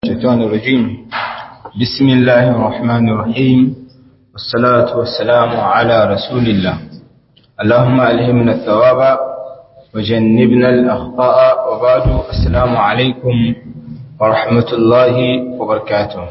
الشيطان الرجيم بسم الله الرحمن الرحيم والصلاة والسلام على رسول الله اللهم ألهمنا الثواب وجنبنا الأخطاء وبعد السلام عليكم ورحمة الله وبركاته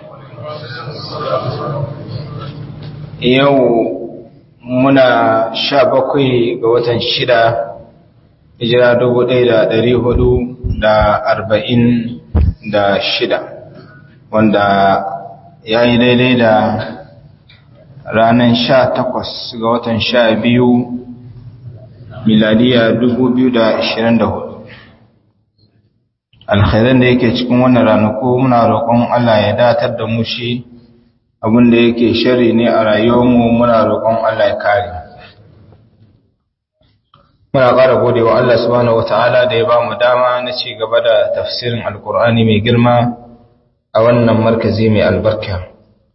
يو منا شابكي قوة شدة hijira dubu ɗaya da ɗari hudu da arba'in da shida wanda ya yi daidai da ranar sha takwas ga watan sha biyu miladiya dubu biyu da ashirin da hudu alkhairan da yake cikin wannan ranaku muna roƙon Allah ya datar da mu shi abinda yake shari ne a rayuwarmu muna roƙon Allah ya kare muna ƙara gode wa Allah subhanahu wata'ala da ya ba mu dama na ci gaba da tafsirin alkur'ani mai girma a wannan markazi mai albarka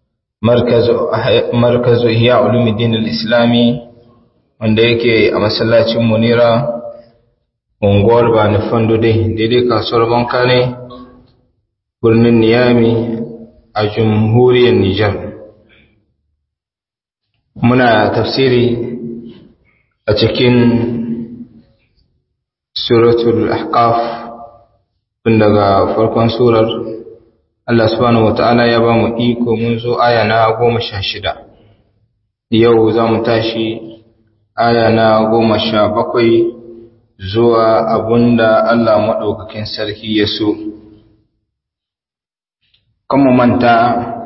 markazu ihya ulumuddin al-islami wanda yake a masallacin munira unguwar bani fando dai daidai kasuwar banka ne birnin niyami a jamhuriyar nijar muna tafsiri a cikin suratul ahqaf tun daga farkon surar Allah subhanahu wataala ya ba mu iko mun zo aya na goma sha shida yau za mu tashi aya na goma sha bakwai zuwa abunda Allah maɗaukakin sarki ya so mu manta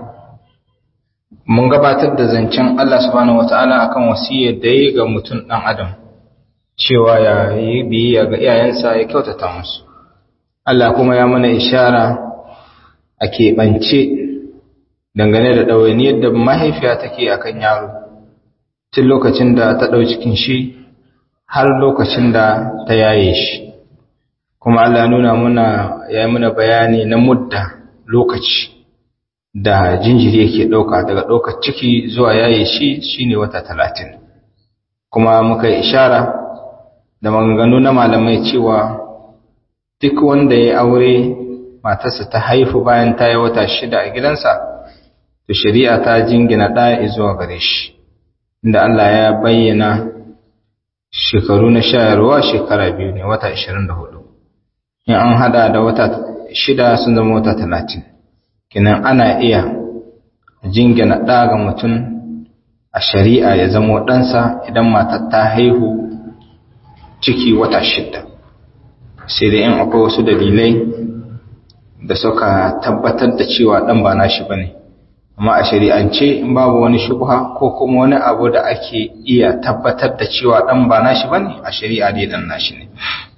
mun gabatar da zancen Allah subhanahu wataala akan wasiyar da ya ga mutum ɗan adam cewa ya yi biyayya ga iyayensa ya kyautata musu Allah kuma ya mana ishara a keɓance dangane da ɗawainiyar da mahaifiya take a kan yaro tun lokacin da ta ɗau cikin shi har lokacin da ta yaye shi kuma Allah nuna muna ya yi muna bayani na mudda lokaci da jinjiri yake ɗauka daga ɗaukar ciki zuwa yaye shi shine wata talatin kuma muka yi ishara da maganganu na malamai cewa duk wanda ya aure matarsa ta haifu bayan ta yi wata shida a gidansa to shari'a ta jingina ɗaya zuwa gare shi inda Allah ya bayyana shekaru na shayarwa shekara biyu ne wata 24 in an hada da wata shida sun zama wata 30 kinan ana iya jingina ɗa ga mutum a shari'a ya zama ɗansa idan matar ta haihu ciki wata shidda sai dai in akwai wasu dalilai da suka tabbatar da cewa dan ba nashi bane amma a shari'ance in babu wani shubha ko kuma wani abu da ake iya tabbatar da cewa dan ba nashi bane a shari'a dai dan nashi ne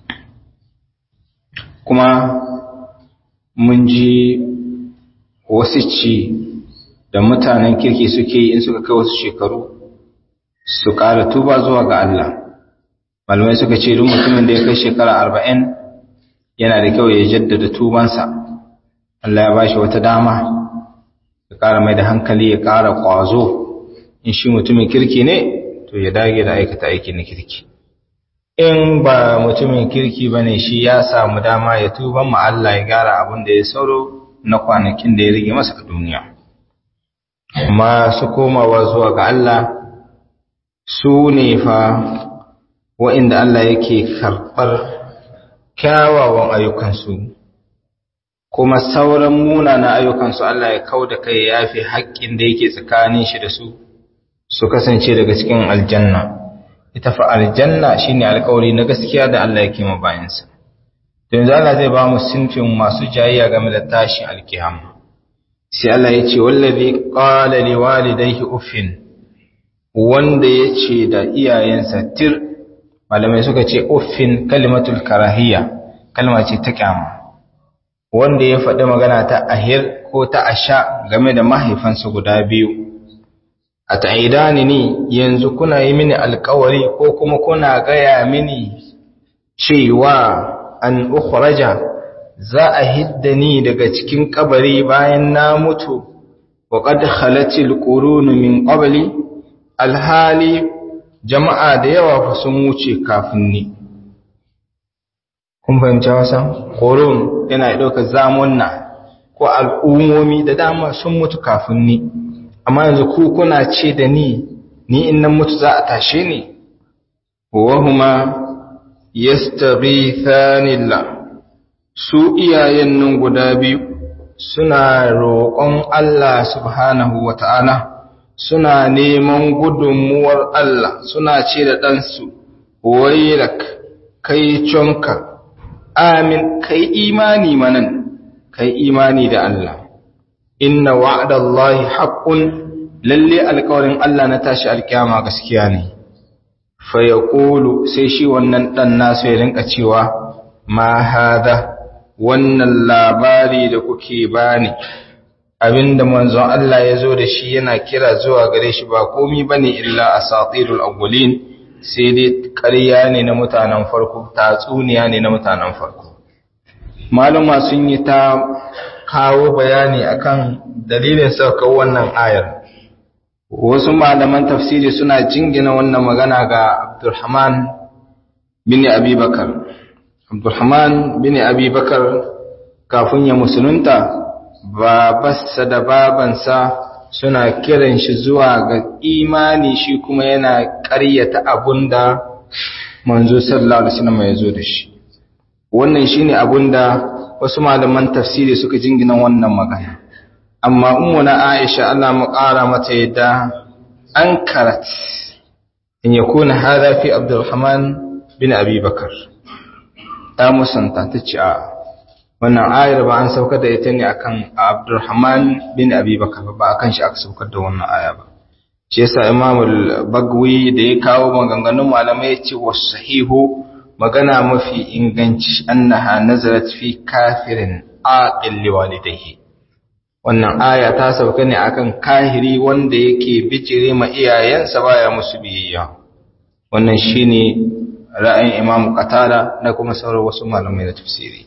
kuma mun ji wasu ci da mutanen kirki suke yi in suka kai wasu shekaru su ƙara tuba zuwa ga Allah malamai suka ce duk mutumin da ya kai shekara arba'in yana da kyau ya jaddada tubansa Allah ya bashi wata dama ya ƙara mai da hankali ya ƙara ƙwazo in shi mutumin kirki ne to ya dage da aikata aiki na kirki in ba mutumin kirki ba ne shi ya samu dama ya tuban ma Allah ya gyara abin da ya sauro na kwanakin da ya rage masa a duniya masu komawa zuwa ga Allah su ne fa wa'inda Allah yake karɓar kyawawan ayyukansu, kuma sauran munana ayyukansu Allah ya kau da kai ya fi haƙƙin da yake tsakanin shi da su, su kasance daga cikin aljanna. Ita fa aljanna shi ne alkawari na gaskiya da Allah yake ma bayansa. Yanzu Allah zai ba mu sinfin masu jayayya game da tashin alkiyama. Sai Allah ya ce, Wallazi ƙala li walidaihi uffin, wanda ya ce da iyayensa tir malamai suka ce uffin kalimatul karahiyya kalma ce ta kyama wanda ya faɗi magana ta ahir ko ta asha game da mahaifansa guda biyu a ta'idani ni yanzu kuna yi mini alkawari ko kuma kuna gaya mini cewa an ukhraja za a hidda ni daga cikin kabari bayan na mutu wa qad khalatil qurun min qabli alhali jama'a da yawa fa sun wuce kafin ni kun fahimci wasa ƙoron yana ɗaukar zamunna ko al'ummomi da dama sun mutu kafin ni amma yanzu ku kuna ce da ni ni in nan mutu za a tashe ni wahuma yastaghithanillah su iyayen nan guda biyu suna roƙon Allah subhanahu wata'ala suna neman gudunmuwar Allah suna ce da ɗansu wailak kai conka amin kai imani manan kai imani da Allah inna wa'adallahi haqqun lalle alƙawarin Allah na tashi alkiyama gaskiya ne fa yaqulu sai shi wannan dan nasu ya rinka cewa ma hada wannan labari da kuke bani abinda manzon Allah ya zo da shi yana kira zuwa gare shi ba komi bane illa asatirul awwalin sai dai ƙarya ne na mutanen farko tatsuniya ne na mutanen farko maluma sun yi ta kawo bayani akan dalilin saukar wannan ayar wasu malaman tafsiri suna jingina wannan magana ga Abdulrahman bin Abi Bakar Abdulrahman bin Abi Bakar kafin ya musulunta babarsa da babansa suna kiran shi zuwa ga imani shi kuma yana ƙaryata abunda manzo sallallahu alaihi wasallam ya zo da shi wannan shine abunda wasu malaman tafsiri suka jingina wannan magana amma ummuna Aisha Allah mu ƙara mata yadda an karat in yakuna hada fi Abdurrahman bin Abi Bakar ta musanta ta ce a wannan ayar ba an saukar da ita ne akan Abdurrahman bin Abi Bakar ba akan shi aka saukar da wannan aya ba shi yasa Imam al-Bagwi da ya kawo maganganun malamai ya ce wasahihu magana mafi inganci annaha nazarat fi kafirin aqil liwalidayhi wannan aya ta sauka ne akan kahiri wanda yake bijire ma iyayensa baya musu biyayya wannan shine ra'ayin Imam Qatada da kuma sauran wasu malamai na tafsiri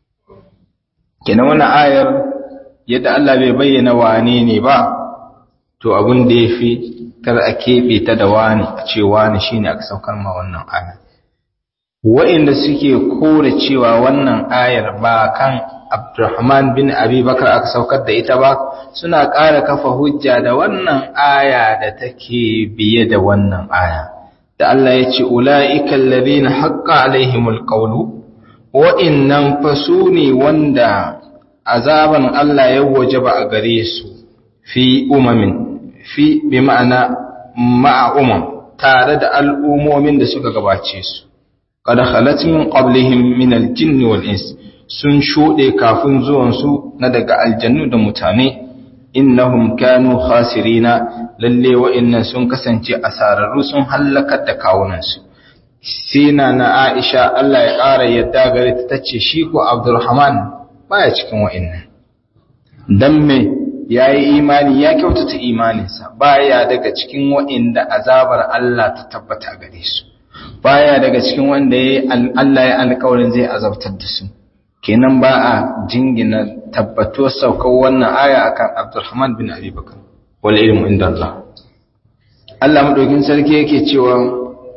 kenan wannan ayar yadda Allah bai bayyana wane ne ba to abin da yafi kar a kebe ta da wani a ce wani shine aka saukar ma wannan aya wa'inda suke kore cewa wannan ayar ba kan Abdurrahman bin Abi Bakar aka saukar da ita ba suna ƙara kafa hujja da wannan aya da take biye da wannan aya da Allah ya ce ula'ikal ladina haqqa alaihimul qawlu wa'innan fa su ne wanda azaban Allah ya wajaba a gare su fi umamin fi bi ma'ana ma'a umam tare da al'umomin da suka gabace su qad khalat min qablihim min al-jinn wal ins sun shude kafin zuwan su na daga aljannu da mutane innahum kanu khasirina lalle wa'annan sun kasance asararru sun halakar da kawunan su sina na Aisha Allah ya ƙara yadda gare ta tace shi ko Abdulrahman baya cikin wa'annan dan me yayi imani ya kyautata imaninsa baya daga cikin wa'inda azabar Allah ta tabbata gare su baya daga cikin wanda yayi Allah ya alƙawarin zai azabtar da su kenan ba a jingina tabbatuwar saukar wannan aya akan Abdulrahman bin Abi Bakar wal ilmu inda Allah Allah madaukin sarki yake cewa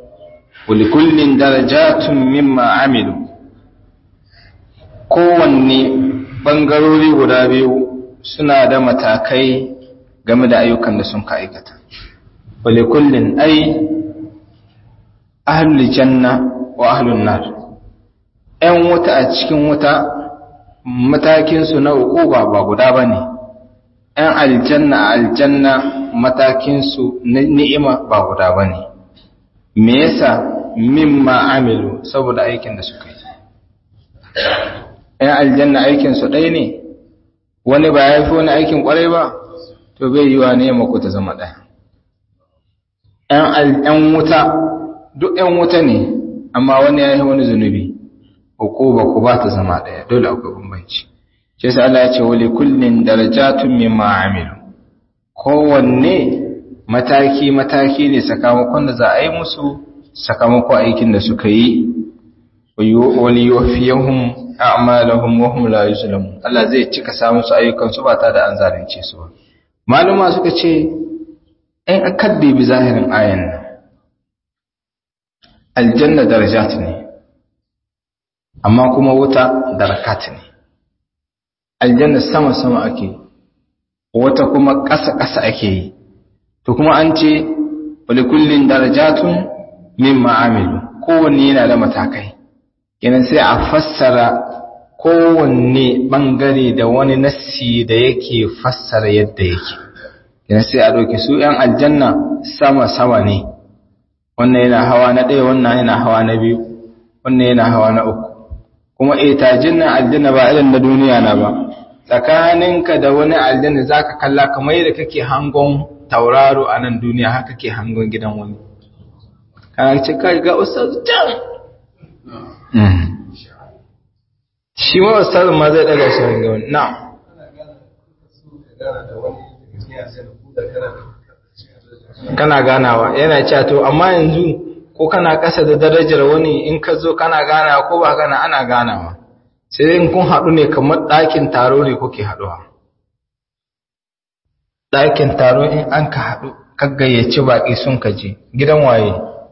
ولكل درجات مما عملوا kowanne bangarori guda biyu suna da matakai game da ayyukan da sun ka aikata wale kullin ai ahlul janna wa ahlun nar ‘yan wuta a cikin wuta matakinsu na uquba ba guda ba ne ‘yan aljanna a aljanna matakinsu na ni'ima ba guda ba ne me yasa mimma amilu saboda aikin da suka yi ‘yan aljanna aikinsu ɗaya ne wani ba ya fi wani aikin ƙwarai ba to bai yi wa ne mako ta zama ɗaya ‘yan wuta duk ‘yan wuta ne amma wani ya yi wani zunubi uku ba ku ba ta zama ɗaya dole akwai bambanci shi sa Allah ya ce wali kullin darajatun mimma amilu kowanne mataki mataki ne sakamakon da za a yi musu sakamakon aikin da suka yi wali yuwafiyahum a'malahum wa hum la yuzlamun Allah zai cika samu su ayyukan su ba ta da an zalunce su ba maluma suka ce in akaddi bi zahirin ayan nan aljanna darajat ne amma kuma wuta darakat ne aljanna sama-sama ake wata kuma ƙasa-ƙasa ake yi to kuma an ce wali kullin darajatun min ma'amilu kowanne yana da matakai kenan sai a fassara kowanne bangare da wani nassi da yake fassara yadda yake kenan sai a ɗauki su ‘yan aljanna sama-sama ne wannan yana hawa na ɗaya wannan yana hawa na biyu wannan yana hawa na uku kuma etajin nan aljanna ba irin na duniya na ba tsakaninka da wani aljanna zaka kalla kamar yadda kake hangon tauraro a nan duniya haka kake hangon gidan wani kana ce kai ga ustaz can shi ma ustaz ma zai daga shi ga wani na kana ganawa yana cewa to amma yanzu ko kana ƙasa da darajar wani in ka zo kana ganawa ko ba kana ana ganawa sai dai kun haɗu ne kamar ɗakin taro ne kuke haɗuwa ɗakin taro in an ka haɗu ka gayyaci baƙi sun ka je gidan waye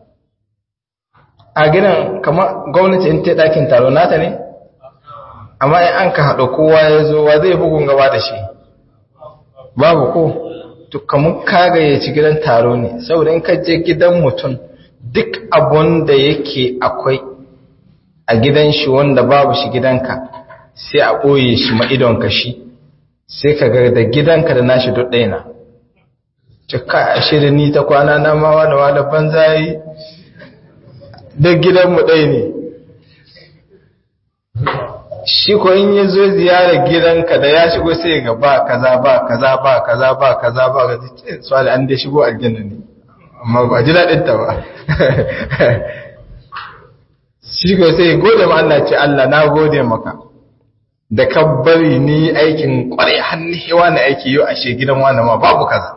a gidan kamar gwamnati in ta ɗakin taro nata ne amma in an ka haɗu kowa ya zo wa zai bugun gaba da shi babu ko to kamar ka gayyaci gidan taro ne saboda in ka je gidan mutum duk abun da yake akwai a gidan shi wanda babu shi gidanka sai a ɓoye shi ma'idonka shi sai ka ga da gidanka da nashi duk ɗaya na cika a shirin ni ta kwana na mawa da wada banza yi duk gidanmu ɗaya ne shi ko in ya zo ziyarar gidanka da ya shigo sai ga ba kaza ba kaza ba kaza ba kaza ba kaza swali an dai shigo aljanna ne amma ba ji daɗin ta ba shi ko sai gode ma Allah ce Allah na gode maka da ka bari ni aikin kwarai hannu hewa na aiki yau ashe gidan wani ma babu kaza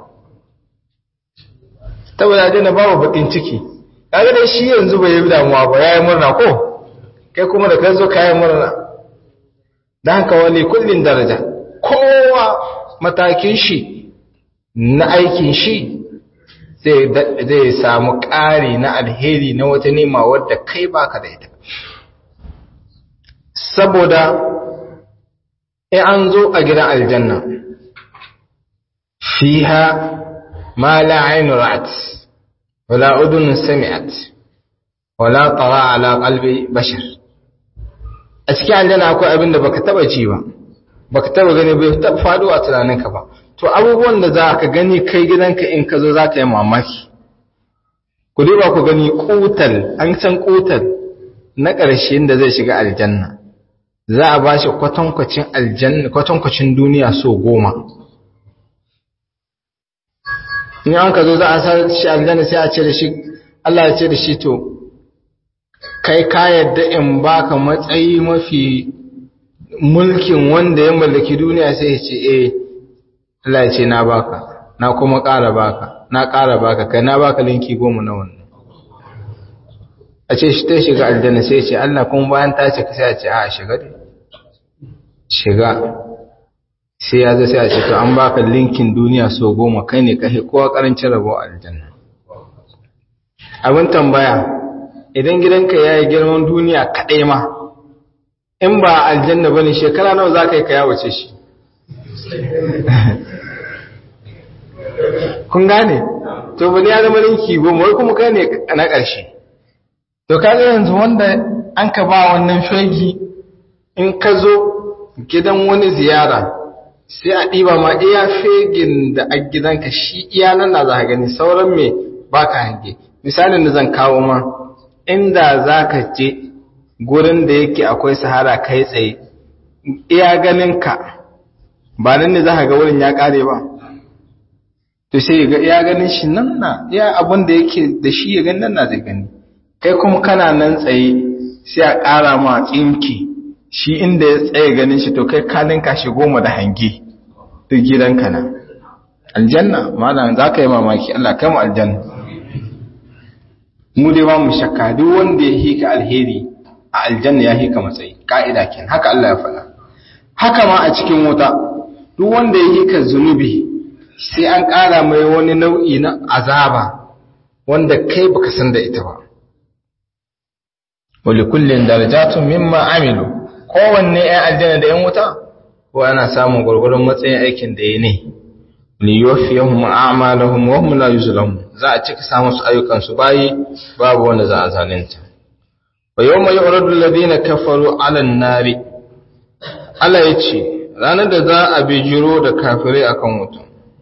saboda dai na babu bakin ciki kaga dai shi yanzu bai yi damuwa ba yayi murna ko kai kuma da kai zo kai murna dan haka wani kullin daraja kowa matakin shi na aikin shi zai samu ƙari na alheri na wata nema wadda kai baka da ita saboda in an zo a gidan aljanna fiha ma la ainu ra'at wala udun sami'at wala tara ala qalbi bashar a cikin aljanna akwai abin da baka taba ji ba baka taba gani bai taba faɗo a tunaninka ba to abubuwan da za ka gani kai gidanka in ka zo za ka yi mamaki ku ba ku gani kutal an san kutal na ƙarshen da zai shiga aljanna za a ba shi kwatankwacin aljanna kwatankwacin duniya so goma in an ka zo za a sa shi aljanna sai a ce da shi Allah ya ce da shi to kai ka yadda in baka matsayi mafi mulkin wanda ya mallaki duniya sai ya ce eh Allah ya ce na baka na kuma ƙara baka na ƙara baka kai na baka linki goma na wannan a ce shi ta shiga aljanna sai ce Allah kuma bayan ta ce sai a ce a shiga dai shiga sai ya zai sai a ce to an baka linkin duniya so goma kai ne kai kowa karancin rabo aljanna abin tambaya idan gidanka ya yi girman duniya kaɗai ma in ba aljanna ba ne shekara nawa za ka yi ka yawace shi kun gane to bani ya zama linki goma wai kuma kai ne na ƙarshe to kaga yanzu wanda an ka ba wannan fegi in ka zo gidan wani ziyara sai a ɗiba ma iya fegin da a gidanka shi iya nan na za ka gani sauran me ba ka hange misalin da zan kawo ma inda za ka je gurin da yake akwai sahara kai tsaye iya ganinka ba nan ne za ka ga wurin ya ƙare ba to sai ga iya ganin shi nan na iya abin da yake da shi ya gani nan na zai gani kai kuma kana nan tsaye sai a ƙara ma tsinki shi inda ya tsaye ganin shi to kai kalin kashi goma da hange duk gidanka na aljanna malam za ka yi mamaki Allah kai mu aljanna mu dai ba mu shakka duk wanda ya hika alheri a aljanna ya hika matsayi ka'ida ken haka Allah ya faɗa haka ma a cikin wuta duk wanda ya hika zunubi sai an ƙara mai wani nau'i na azaba wanda kai baka san da ita ba wali kullin darajatun mimma amilu kowanne ‘yan aljanna da ‘yan wuta ko ana samun gurgurun matsayin aikin da ya ne liyofiyahum a'malahum wa hum la yuzlamun za a cika samu su ayyukan su bayi babu wanda za a zalunta wa yawma yu'radu alladhina kafaru 'ala an-nari Allah yace ranar da za a bijiro da kafirai akan wuta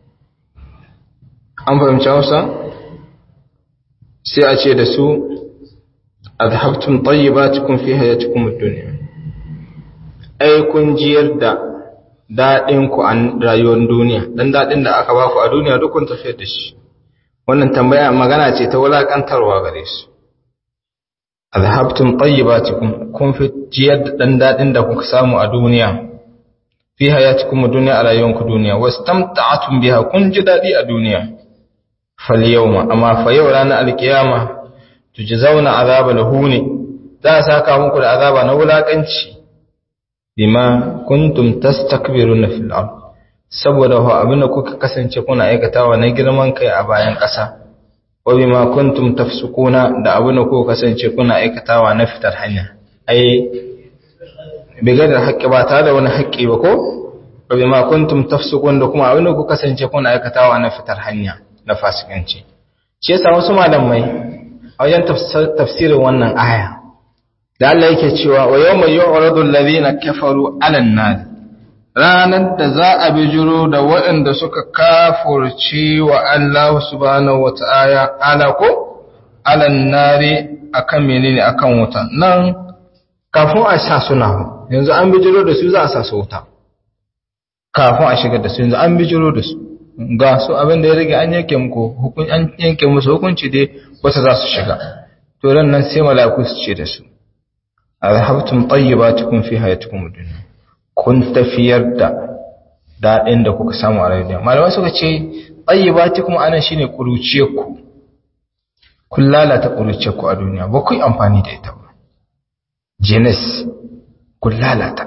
an fahimci Hausa sai a ce da su adhabtum tayyibatikum fi hayatikum ad-dunya ai kun jiyar da daɗin ku a rayuwar duniya dan daɗin da aka baku a duniya duk kun tafiyar da shi wannan tambaya magana ce ta wulakantarwa gare su azhabtum tayyibatikum kun fi jiyar da dan daɗin da kuka samu a duniya fi hayatikum dunya a rayuwar ku duniya wastamta'atum biha kun ji daɗi a duniya fal yawma amma fa yau ranar alkiyama tujzauna azabal huni za a saka muku da azaba na wulakanci bima kuntum tastakbiruna fil ard saboda ho abinda kuka kasance kuna aikatawa na girman kai a bayan ƙasa wa bima kuntum tafsukuna da abinda kuka kasance kuna aikatawa na fitar hanya ai bigar da haƙƙi ba tare da wani haƙƙi ba ko wa bima kuntum tafsukun da kuma abinda kuka kasance kuna aikatawa na fitar hanya na fasikanci shi yasa wasu malamai a wajen tafsirin wannan aya da Allah yake cewa wa yawma yu'radu alladhina kafaru 'alan nar ranar da za a bijiro da waɗanda suka kafurci wa Allah subhanahu wata'ala ala ko 'alan nari akan menene akan wuta nan kafin a sa suna yanzu an bijiro da su za a sa su wuta kafin a shigar da su yanzu an bijiro da su ga su abin da ya rage an yanke muku hukun an yanke musu hukunci dai wata za su shiga to ran nan sai mala'iku su ce da su azhabtum tayyibatikum fi hayatikum ad-dunya kun tafiyar da dadin da kuka samu a rayuwa malamai suka ce tayyibatikum anan shine kuruciyar ku kun lalata kuruciyar ku a duniya ba ku yi amfani da ita ba jenis kun lalata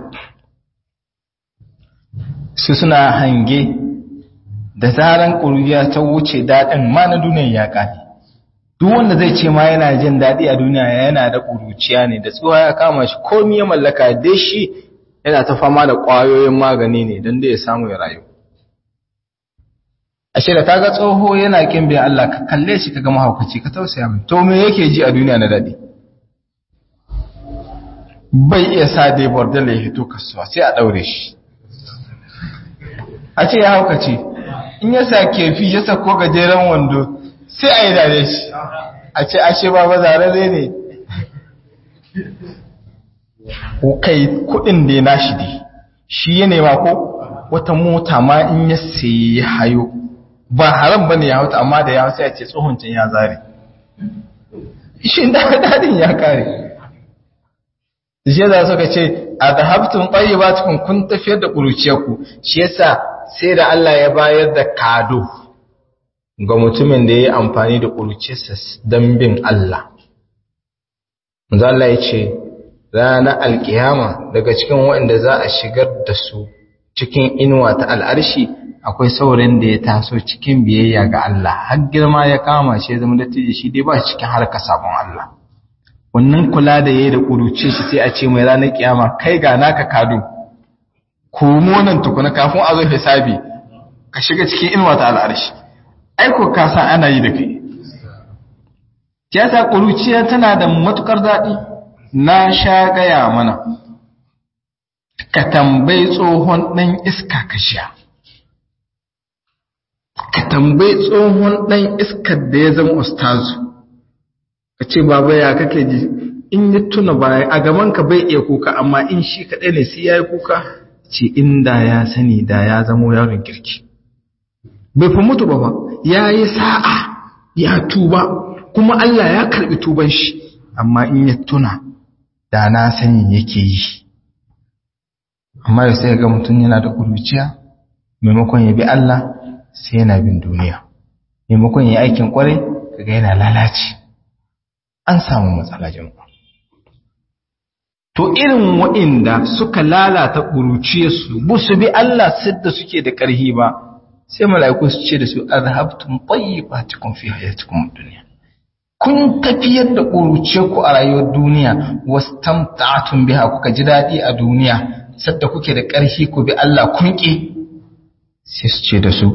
su suna hange da zaran kuruciya ta wuce dadin ma na duniya ya kare duk wanda zai ce ma yana jin daɗi a duniya yana da ƙuruciya ne da tsuwa ya kama shi komi ya mallaka dai shi yana ta fama da ƙwayoyin magani ne don da ya samu ya rayu ashe da kaga tsoho yana kin bin Allah ka kalle shi kaga mahaukaci ka tausaya mai to me yake ji a duniya na daɗi bai iya sa dai bordel ya hito kasuwa sai a ɗaure shi a ce ya haukace in ya sa kefi ya sako gajeren wando sai a yi dare shi a ce ashe ba bazarare ne kai kudin da ya nashi dai shi ya nema ko wata mota ma in ya sayi hayo ba haram ba ne ya hauta amma da ya hausa ya ce tsohoncin ya zare shi dadin ya kare shi yasa suka ce a da haftun ɓayi ba tukun kun tafiyar da ƙuruciyarku shi yasa sai da Allah ya bayar da kado ga mutumin da ya yi amfani da ƙurcinsa don bin Allah. Allah ya ce, ranar alkiyama daga cikin waɗanda za a shigar da su cikin inuwa ta al'arshi akwai saurin da ya taso cikin biyayya ga Allah, har girma ya kama shi ya zama dattijo shi dai ba cikin harka sabon Allah. Wannan kula da ya yi da ƙuruce shi sai a ce mai ranar kiyama kai ga naka kado, komo nan tukuna kafin a zo hisabi, ka shiga cikin inuwa ta al'arshi. aiko ka san ana yi da kai tiyata ƙuruciya tana da matukar daɗi na sha gaya mana ka tambayi tsohon ɗan iska ka sha ka tambayi tsohon ɗan iskar da ya zama ustazu ka ce baba ya kake ji in yi tuna baya a gaban ka bai iya kuka amma in shi kaɗai ne sai ya yi kuka ce inda ya sani da ya zamo yaron kirki bai fi mutu ba ba ya yi sa'a ya tuba kuma Allah ya karɓi tuban shi amma in ya tuna da na sani yake yi amma da sai ga mutum yana da ƙuruciya maimakon ya bi Allah sai yana bin duniya maimakon ya yi aikin ƙwarai kaga yana lalace an samu matsala jama'a to irin waɗanda suka lalata ƙuruciyarsu ba su bi Allah sidda suke da ƙarhi ba sai mala'iku su ce da su azhabtum tayyibatikum fi hayatikum dunya kun tafiyar da ƙuruciyarku a rayuwar duniya wastamta'tum biha kuka ji daɗi a duniya sadda kuke da ƙarfi ku bi Allah kunki sai su ce da su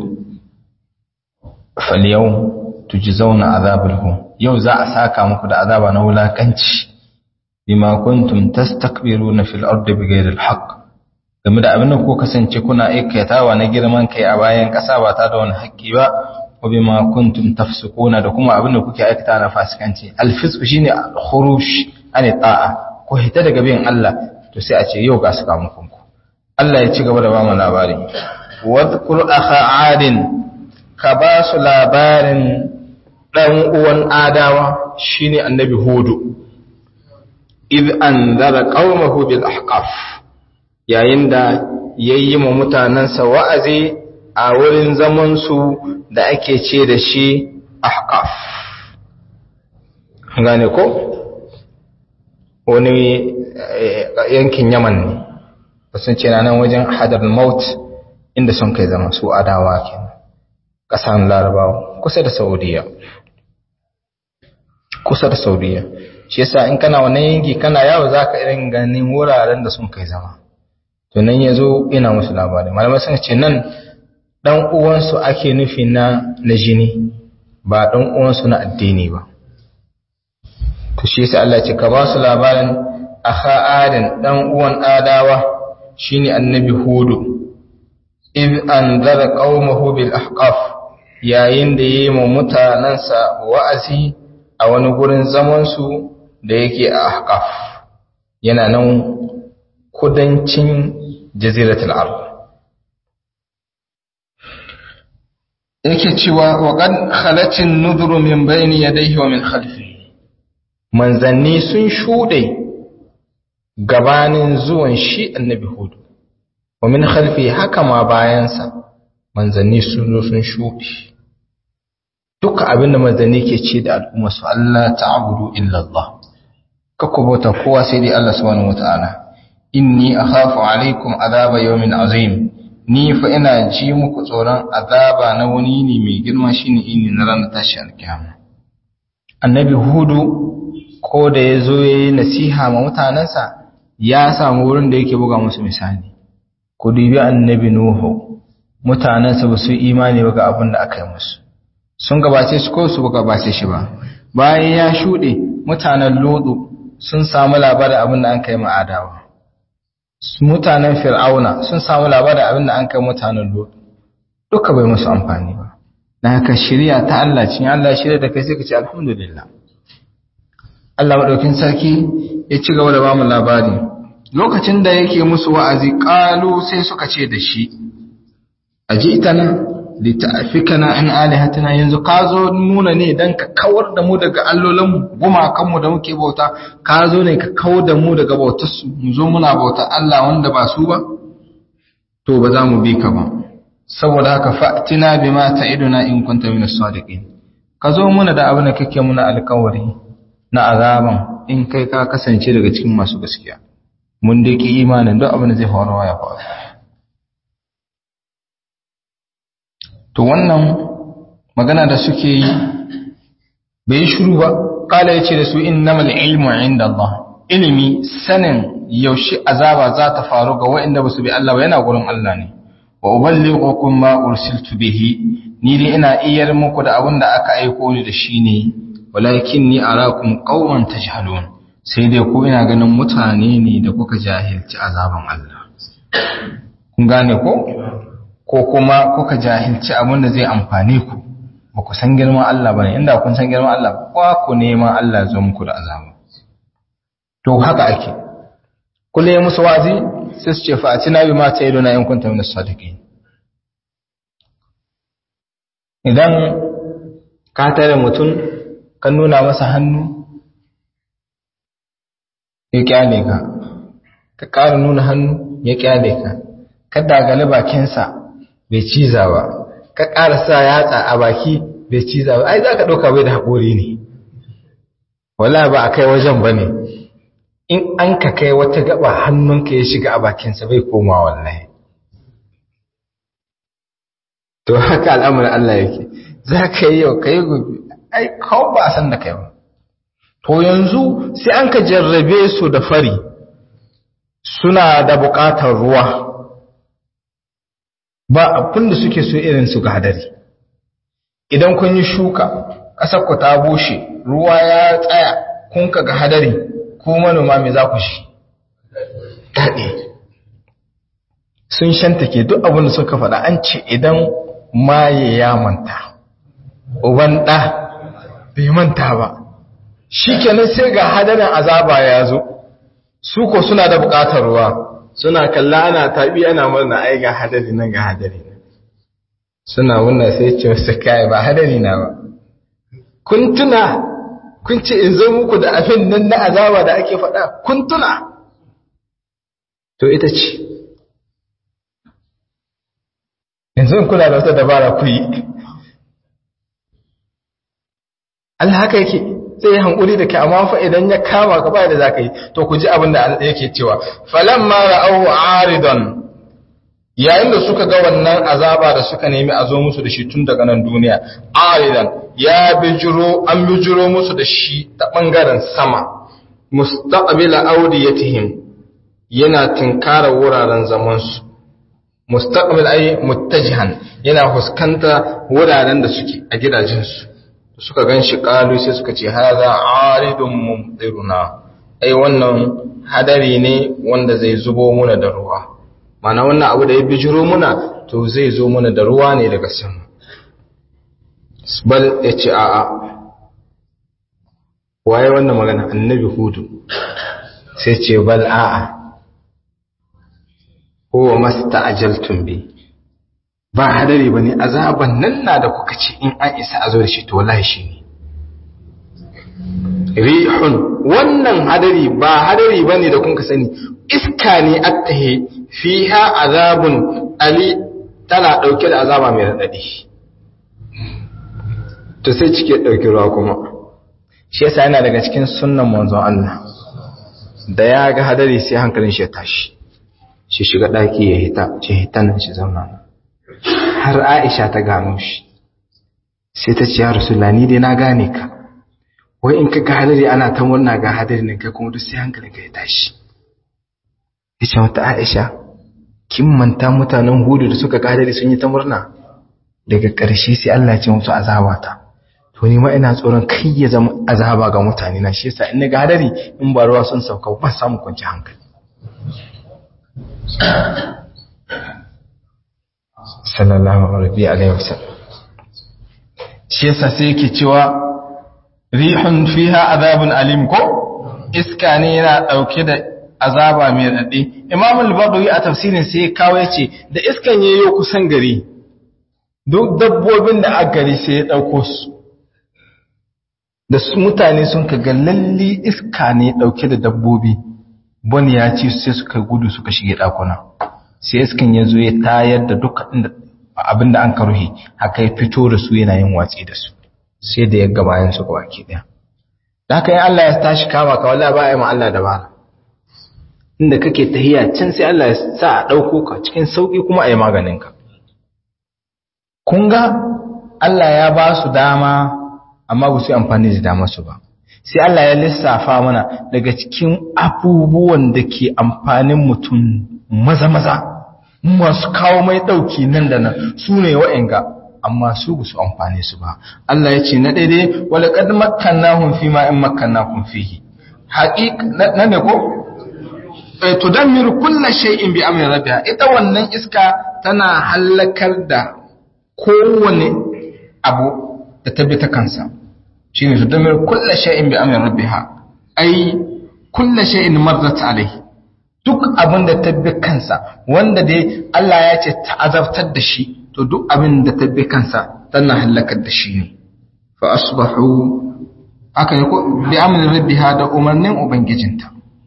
fal yau tujzauna azabul hun yau za a saka muku da azaba na wulakanci bima kuntum tastakbiruna fil ardi bighayri al-haqq game da abin da ko kasance kuna aikatawa na girman kai a bayan ƙasa ba ta da wani haƙƙi ba wa bima kuntum tafsukuna da kuma abin da kuke aikata na fasikanci al-fisq shine al-khuruj an ta'a ko hita daga bin Allah to sai a ce yau ga su kamun ku Allah ya ci gaba da ba mu labari wadhkur akha adin ka ba su labarin dan uwan adawa shine annabi hudu id anzara qaumahu bil ahqaf yayin da yayi ma mutanansa wa'azi a wurin zaman su da ake ce da shi ahqaf gane ko wani yankin yaman ne sun ce nan wajen hadar maut inda sun kai zama su adawa kenan ƙasan larabawa kusa da saudiya kusa da saudiya shi yasa in kana wannan yanki kana yawo za ka irin ganin wuraren da sun kai zama to nan ya zo ina musu labari malamai sun ce nan ɗan uwansu ake nufi na na jini ba ɗan uwansu na addini ba to shi yasa Allah ce ka ba su labarin akha adin dan uwan adawa shine annabi hudu id anzara qaumahu bil ahqaf yayin da yayi mu mutanansa wa'azi a wani gurin zaman su da yake a ahqaf yana nan kudancin jaziratul arab yake cewa wa qad khalatin nudru min bayni yadayhi wa min khalfihi manzanni sun shuɗe gabanin zuwan shi annabi hudu wa min khalfi haka ma bayansa manzanni sun zo sun shuɗe duka abinda manzanni ke ce da al'umma su Allah ta'budu illa Allah kakku bauta kowa sai dai Allah subhanahu wata'ala inni akhafu alaikum azaba yawmin azim ni fa ina ji muku tsoron azaba na wani ne mai girma shine ini na ranar tashi alkiyama annabi hudu ko da ya zo ya yi nasiha ma mutanensa ya samu wurin da yake buga musu misali ku dubi annabi nuhu mutanensa ba su imani ba ga abin da aka yi musu sun gabace shi ko su ba gabace shi ba bayan ya shuɗe mutanen lodu sun samu labarin abin da an kai ma adawa mutanen fir'auna sun samu labarin abin da an kai mutanen lodu duka bai musu amfani ba na haka shirya ta Allah cin Allah shirya da kai sai ka ce alhamdulillah Allah maɗaukin sarki ya ci gaba da ba mu labari lokacin da yake musu wa'azi ƙalu sai suka ce da shi a ji ita nan lita'afikana in alihatina yanzu ka zo nuna ne don ka kawar da mu daga allolinmu gumakanmu da muke bauta ka zo ne ka kawar da mu daga bautarsu mu zo muna bauta Allah wanda ba su ba to ba za mu bi ka ba saboda haka fa'tina bima ta'iduna in kunta min as-sadiqin ka zo muna da abin da kake muna alƙawari na azaban in kai ka kasance daga cikin masu gaskiya mun dai ki imanin duk abin da zai faru ya faru to wannan magana da suke yi bai shiru ba kala yace da su innamal ilmu inda Allah ilimi sanin yaushe azaba za ta faru ga waɗanda ba su bi Allah ba yana gurin Allah ne wa uballighukum ma ursiltu bihi ni dai ina iyar muku da abin da aka aiko ni da shi ne walakin ni arakum qauman tajhalun sai dai ku ina ganin mutane ne da kuka jahilci azaban Allah kun gane ko ko kuma kuka jahilci abin da zai amfane ku ba ku san girman Allah bane inda kun san girman Allah ba ku neman Allah zo muku da azaba to haka ake kulle musu wazi sai su ce fa atina bi ma ta'iduna in kuntum min as-sadiqin idan ka tare mutum ka nuna masa hannu ya kyale ka ka ƙara nuna hannu ya kyale ka ka dagale bakinsa bai ciza ba ka ƙara sa yatsa a baki bai ciza ba ai za ka ɗauka bai da haƙori ne wala ba a kai wajen ba ne in an ka kai wata gaba hannunka ya shiga a bakinsa bai koma wallahi to haka al'amuran Allah yake za ka yi yau ka yi gobe ai kawo ba a san da kai ba to yanzu sai an ka jarrabe su da fari suna da buƙatar ruwa ba abin da suke so irin su ga hadari idan kun yi shuka ƙasar ku ta bushe ruwa ya tsaya kun ka ga hadari ko manoma me za ku shi daɗe sun shantake duk abin da suka faɗa an ce idan maye ya manta uban ɗa bai manta ba shi kenan sai ga hadarin azaba ya zo su ko suna da buƙatar ruwa suna kalla ana taɓi ana murna ai ga hadari nan ga hadari nan suna wannan sai ce wasu kai ba hadari na ba kun tuna kun ce in zo muku da abin nan na azaba da ake faɗa kun tuna to ita ce yanzu kuna da wata dabara ku yi Allah haka yake sai ya hankuri da ke amma fa idan ya kama ka bai da zaka yi to ku ji abin da yake cewa falamma ra'ahu aridan yayin da suka ga wannan azaba da suka nemi a zo musu da shi tun daga nan duniya aridan ya bijiro an bijiro musu da shi ta bangaren sama mustaqbila awdiyatihim yana tinkara wuraren zaman su mustaqbil ay muttajihan yana fuskanta wuraren da suke a gidajen su suka gan shi ƙalu sai suka ce haza aridun mumtiruna ai wannan hadari ne wanda zai zubo muna da ruwa mana wannan abu da ya bijiro muna to zai zo muna da ruwa ne daga sama bal ya ce a'a waye wannan magana annabi hudu sai ce bal a'a huwa masta'ajaltum bi ba hadari ba ne azaban nan na da kuka ce in an isa a zo da shi to wallahi shi ne rihun wannan hadari ba hadari ba ne da kuka sani iska ne attahe fiha azabun ali tana ɗauke da azaba mai raɗaɗi to sai cike ɗauki ruwa kuma shi yasa yana daga cikin sunnan manzon Allah da ya ga hadari sai hankalin shi ya tashi shi shiga ɗaki ya hita ce hita nan shi zauna nan har Aisha ta gano shi sai ta ce ya Rasulullah ni dai na gane ka wai in ka ga hadari ana ta murna ga hadari ne kai kuma duk sai hankalinka ya tashi yace mata Aisha kin manta mutanen Hudu da suka ga hadari sun yi ta murna daga ƙarshe sai Allah ya ce musu azaba ta to ni ma ina tsoron kai ya zama azaba ga mutane na shi yasa in ga hadari in ba ruwa sun sauka ba samu kwanci hankali sallallahu alaihi wasallam shi yasa sai yake cewa rihun fiha azabun alim ko iska ne yana dauke da azaba mai dade imam al-badawi a tafsirin sai ya kawo yace da iskan yayo kusan gari duk dabbobin da aka gari sai ya dauko su da su mutane sun kaga lalle iska ne dauke da dabbobi bani ya ci sai suka gudu suka shige dakuna sai iskan ya zo ya tayar da duka abin da an karuhi haka ya fito da su yana yin watsi da su sai da ya gabayan su ga baki daya da haka yin Allah ya tashi kama ka wallahi ba ya ma Allah dabara inda kake tahiya can sai Allah ya sa a dauko ka cikin sauki kuma a yi maganin ka kun ga Allah ya ba su dama amma ba su yi amfani da dama su ba sai Allah ya lissafa mana daga cikin abubuwan da ke amfanin mutum maza-maza masu kawo mai ɗauki nan da nan su ne wa'inga amma su ba su amfani su ba Allah ya ce na daidai wala kad makkannahum fi ma in makkannakum fihi haqiq na ne ko tudammiru kulla shay'in bi amri rabbiha ita wannan iska tana halakar da kowane abu da tabbata kansa shine tudammiru kulla shay'in bi amri rabbiha ai kulla shay'in marrat alayhi duk abin da tabbi kansa wanda dai Allah ya ce ta'azabtar da shi to duk abin da tabbi kansa tana halakar da shi ne fa asbahu aka yi ko bi amrin rabbiha da umarnin ubangijinta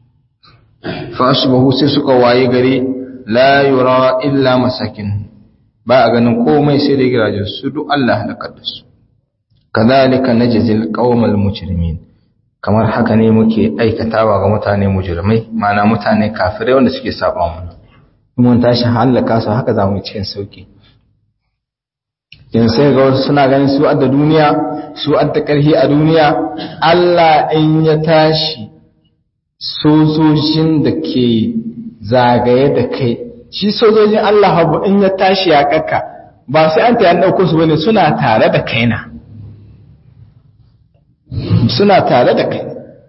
fa asbahu sai suka waye gari la yura illa masakin ba a ganin komai sai da gidajen su duk Allah halakar da su kadhalika najzil qaumal mujrimin kamar haka ne muke aikatawa ga mutane mujrimai ma'ana mutane kafirai wanda suke saba mana mun tashi halaka su haka zamu cikin sauki yanzu sai ga wasu suna ganin su adda duniya su adda karhi a duniya Allah in ya tashi sojojin da ke zagaye da kai shi sojojin Allah habu in ya tashi ya kakka ba sai an ta yan dauko su bane suna tare da kai na suna tare da kai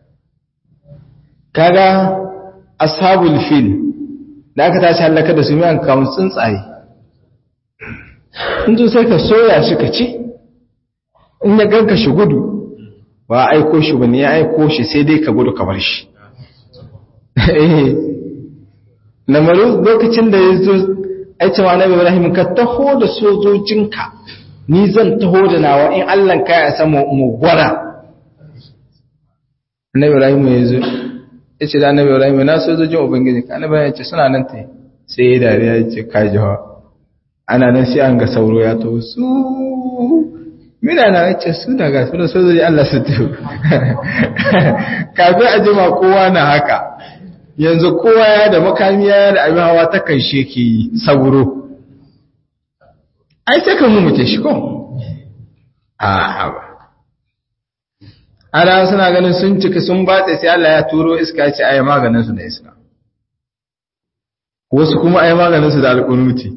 kaga ashabul fil da aka tashi halaka da su mai an kawo tsuntsaye in zo sai ka soya shi ka ci in ya ganka shi gudu ba aiko shi ba ne ya aiko shi sai dai ka gudu ka bar shi lamarin lokacin da ya zo aice ma nabi ibrahim ka taho da sojojinka ni zan taho da nawa in allah ka ya samu mu gwara nabi ibrahim ya zo ya ce da nabi ibrahim na sojojin ubangiji ka nabi ya ce suna nan ta sai ya dariya ya ce ka jiwa ana nan sai an ga sauro ya taho su mina na ce su daga su da sojoji Allah su tafi kafin a jima kowa na haka yanzu kowa ya da makami ya da abin hawa ta kan ke yi sauro ai sai kan mummuke shi ko a haba ana suna ganin sun cika sun batse sai Allah ya turo iska ce ai maganin su da iska wasu kuma ai maganin su da alƙunuti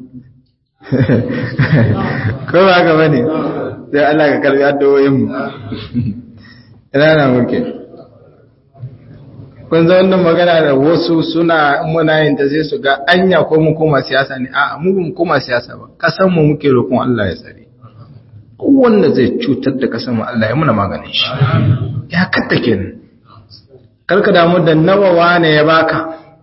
ko ba ga bane sai Allah ka karbi addu'o'in mu ina na muke kun za wannan magana da wasu suna muna yin ta sai su ga anya ko mu koma siyasa ne a'a mu mu koma siyasa ba kasan mu muke roƙon Allah ya tsare wanda zai cutar da kasan mu Allah ya muna maganin shi ya katta kenan karka damu da nawa wane ya baka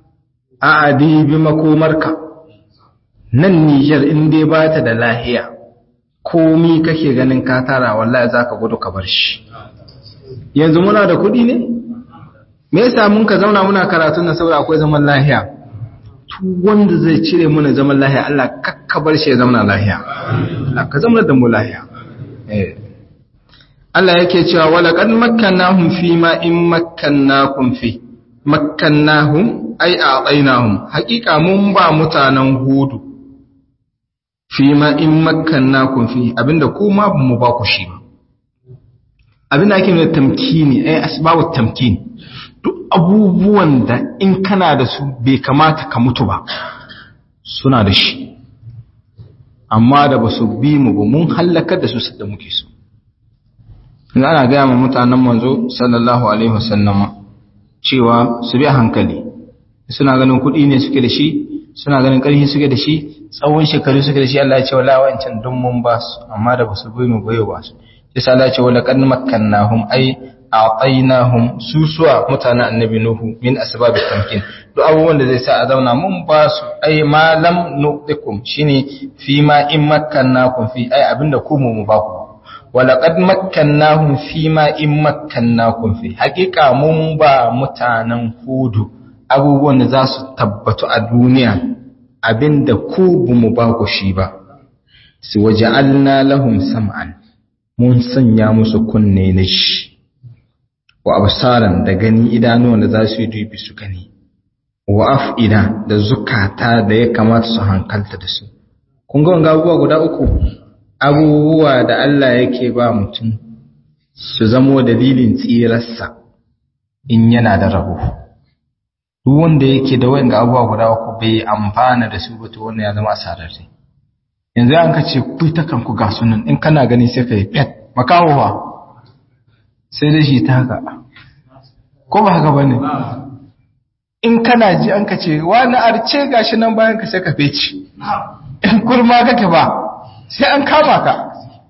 a adibi makomarka nan Nijar in dai ba ta da lahiya komi kake ganin ka tara wallahi zaka gudu ka bar shi yanzu muna da kuɗi ne me yasa mun ka zauna muna karatu na saboda akwai zaman lahiya tu wanda zai cire muna zaman lahiya Allah kakka bar shi ya zauna lahiya Allah ka zama da mu lahiya eh Allah yake cewa wala qad makkannahum fi ma in makkannakum fi makkannahum ay a'tainahum haqiqa mun ba mutanen hudu fi ma in makkannakum fi abinda kuma ba mu ba ku shi ba abinda ake nuna tamkini ay asbabu tamkin duk abubuwan da in kana da su bai kamata ka mutu ba suna da shi amma da ba su bi mu ba mun hallakar da su da muke so ana gaya ma mutanen manzo sallallahu alaihi wasallama cewa su bi hankali suna ganin kuɗi ne suke da shi suna ganin ƙarfi suke da shi tsawon shekaru suke da shi Allah ya ce wala wancan dun mun ba su amma da ba su bi mu bayo ba su yasa Allah ya ce wala qad makkannahum ai a'tainahum susuwa mutanen annabi nuhu min asbabit tamkin duk abubuwan da zai sa a zauna mun ba su ai ma lam nuqikum shine fi ma in makkannakum fi ai abinda ku mu ba ku walaƙad makkannahum fi ma in makkannakun fi haƙiƙa mun ba mutanen hudu abubuwan da za su tabbatu a duniya abinda ku bu mu ba ku shi ba su waje lahum sam'an mun sanya musu kunne na shi wa absaran da gani idanuwan da za su yi dubi su gani wa af'ida da zukata da ya kamata su hankalta da su kun ga wanga abubuwa guda uku abubuwa da Allah yake ba mutum su zamo dalilin tsirarsa in yana da rabo duk wanda yake da wayan abubuwa guda uku bai amfana da su ba to wannan ya zama asararre yanzu an ka ce ku ta kanku ga sunan in kana gani sai ka yi pet makawowa sai dai shi ta haka ko ba haka bane in kana ji an ka ce wani arce gashi nan bayan ka sai ka feci in kurma kake ba sai an kama ka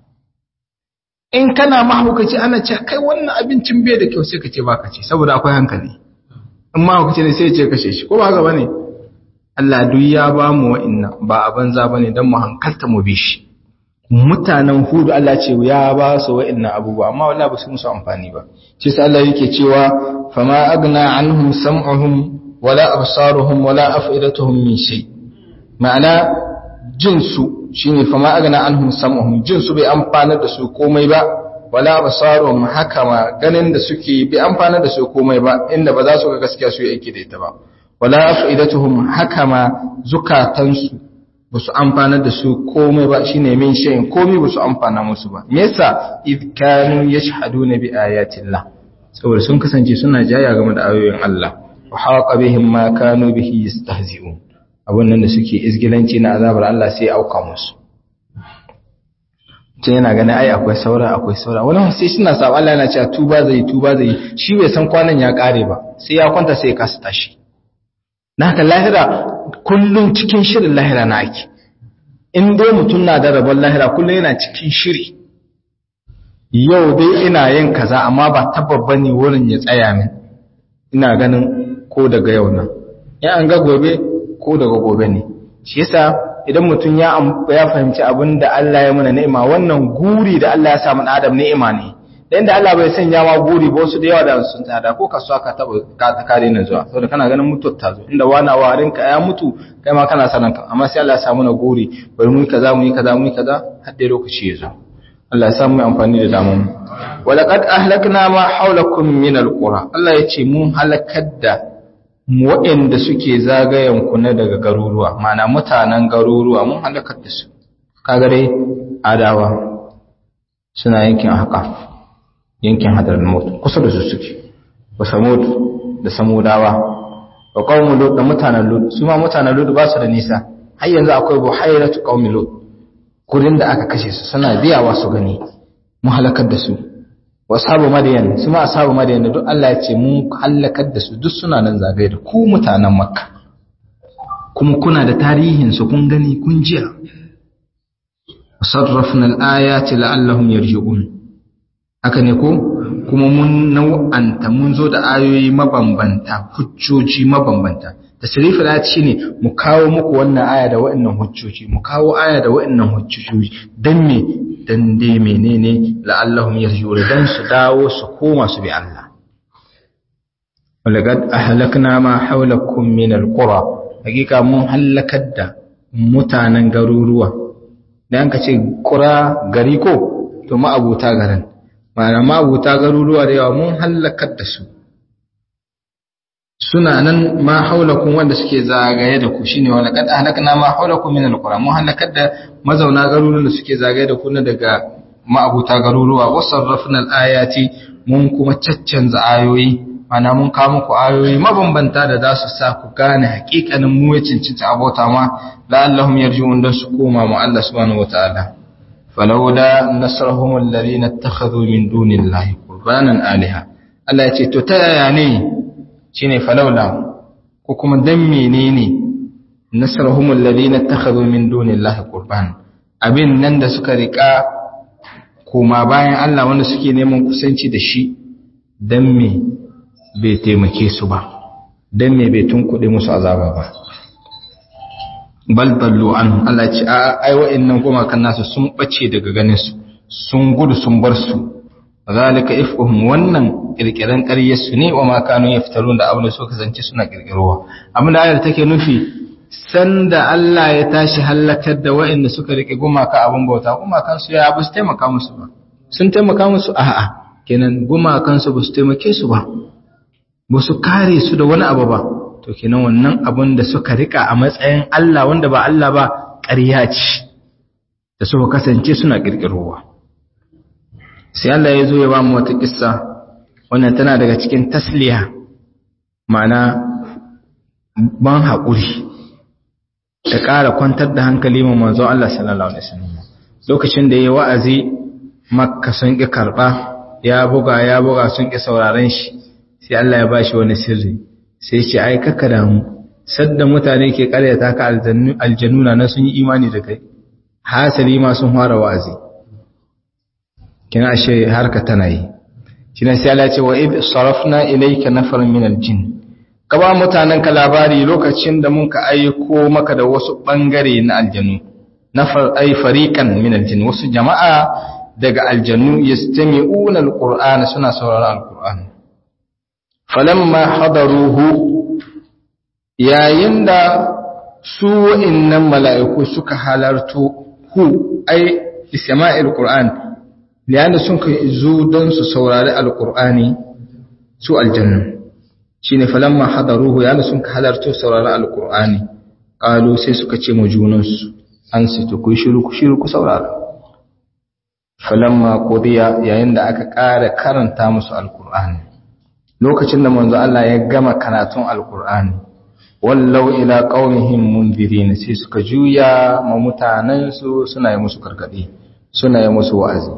in kana mahaukaci ana ce kai wannan abincin bai da kyau sai ka ce baka ce saboda akwai hankali in mahaukaci ne sai ya ce kashe shi ko ba haka bane Allah duk ya ba mu wa'inna ba a banza bane dan mu hankalta mu bi shi mutanen hudu Allah ce ya ba su wa'inna abubuwa amma wallahi ba su musu amfani ba shi sai Allah yake cewa fama agna anhum sam'uhum wala absaruhum wala af'idatuhum min shay ma'ana jinsu shine fama agna anhum sam'uhum jinsu bai amfana da su komai ba wala basaruhum haka ma ganin da suke bai amfana da su komai ba inda ba za su ga gaskiya su yi aiki da ita ba wala afidatuhum haka ma zukatansu ba su amfana da su komai ba shine min shayin komai ba su amfana musu ba me yasa id kanu yashhaduna bi ayatillah saboda sun kasance suna jaya game da ayoyin Allah wa haqa bihim ma kanu bihi yastahzi'un abun nan da suke izgilanci na azabar Allah sai ya auka musu ce yana ganin ai akwai saura akwai saura wani sai suna saba Allah yana cewa tuba zai tuba zai shi bai san kwanan ya kare ba sai ya kwanta sai ya kasa tashi na haka lahira kullum cikin shirin lahira na ake in dai mutum na da rabon lahira kullum yana cikin shiri yau dai ina yin kaza amma ba tababba ne wurin ya tsaya min ina ganin ko daga yau nan ya an ga gobe ko daga gobe ne shi yasa idan mutum ya ya fahimci abin da Allah ya muna ni'ima wannan guri da Allah ya sa mana Adam ni'ima ne dan da Allah bai sanya ma guri ba wasu da yawa da sun tsada ko kasuwa ka taba ka kare na zuwa saboda kana ganin mutuwar ta zo inda wani warin ka ya mutu kai ma kana sanan ka amma sai Allah ya sa mana guri bari mu yi kaza mu yi kaza mu yi kaza har dai lokaci ya zo Allah ya sa mu amfani da damun walaqad ahlakna ma hawlakum min alqura Allah ya ce mun halakar da waɗanda suke zagayen ku na daga garuruwa mana mutanen garuruwa mun halakar da su kaga dai adawa suna yankin haka yankin hadarin mutu kusa da su suke wa samud da samudawa wa qaumu lut da mutanen lut su ma mutanen lut ba su da nisa har yanzu akwai buhairatu qaumi lut gurin da aka kashe su suna biyawa su gani mun halakar da su wa ashabu madiyan su ma ashabu madiyan da duk Allah ya ce mun halakar da su duk suna nan zagaye da ku mutanen makka kuma kuna da tarihin su kun gani kun jiya sarrafna al-ayati la'allahum yarji'un haka ne ko kuma mun nau'anta mun zo da ayoyi mabambanta hujjoji mabambanta tasrifi da shine mu kawo muku wannan aya da wa'annan hujjoji mu kawo aya da wa'annan hujjoji dan me dan dai menene la'allahum yarji'un dan su dawo su koma su bi Allah walaqad ahlakna ma hawlakum min alqura hakika mun halakar da mutanen garuruwa dan ka ce qura gari ko to ma abuta garin ma'ana ma abuta garuruwa da yawa mun halakar da su suna nan ma haulakun wanda suke zagaye da ku shine wala kad ahlakna ma haulakum min alqura mun halakar da mazauna garuruwan da suke zagaye da ku na daga ma'abuta garuruwa wasarrafna alayati mun kuma caccanza ayoyi mana mun kawo muku ayoyi mabambanta da za su sa ku gane hakikanin mu ya cincinta abota ma la'allahum yarji'un dan su koma mu Allah subhanahu wataala falawla nasrahum alladhina ittakhadhu min dunillahi qurbanan alaha Allah ya ce to ta yaya ne shine falawla ko kuma dan menene nasrahum alladhina ittakhadhu min dunillahi qurban abin nan da suka rika koma bayan Allah wanda suke neman kusanci da shi dan me bai taimake su ba dan me bai tunkuɗe musu azaba ba bal ballu an Allah ya ce a ai wa'annan goma kan nasu sun bace daga ganin su sun gudu sun bar su zalika ifkuhum wannan kirkiran ƙaryar su ne wa ma kanu yaftarun da abin da suka zance suna kirkirowa abin da ayar take nufi sanda Allah ya tashi halakar da wa'anda suka rike gumaka abin bauta gumakan su ya ba su taimaka musu ba sun taimaka musu a'a kenan gumakan su ba su taimake su ba ba su kare su da wani abu ba to kenan wannan abin da suka rika a matsayin Allah wanda ba Allah ba ƙarya ce da suka kasance suna kirkirowa sai Allah ya zo ya ba mu wata kissa wannan tana daga cikin tasliya ma'ana ban haƙuri da ƙara kwantar da hankali ma manzo Allah sallallahu alaihi wasallam lokacin da yayi wa'azi makka sun ki karba ya buga ya buga sun ki sauraron shi sai Allah ya bashi wani sirri sai ce ai kaka da mu sadda mutane ke karyata ka aljannu aljannuna na sun yi imani da kai hasali ma sun fara wa'azi kina ashe harka tana yi kina sai Allah ce wa id sarafna ilayka nafaran min aljin ka ba mutanen ka labari lokacin da mun ka aiko maka da wasu bangare na aljanu nafar ay fariqan min aljin wasu jama'a daga aljannu yastami'una alqur'ana suna sauraron alqur'ani falamma hadaruhu yayin da su wa'annan mala'iku suka halarto hu ay isma'il qur'an liyanda sun kai zo don su saurari alqur'ani su aljannu shine falamma hadaruhu yana sun halarto saurari alqur'ani qalu sai suka ce mu junansu an situ ku shiru ku shiru ku saurara falamma qudiya yayin da aka ƙara karanta musu alqur'ani lokacin da manzo Allah ya gama karatun alkur'ani wallau ila qaumihim mundirin sai suka juya ma mutanen su suna yi musu gargadi suna yi musu wa'azi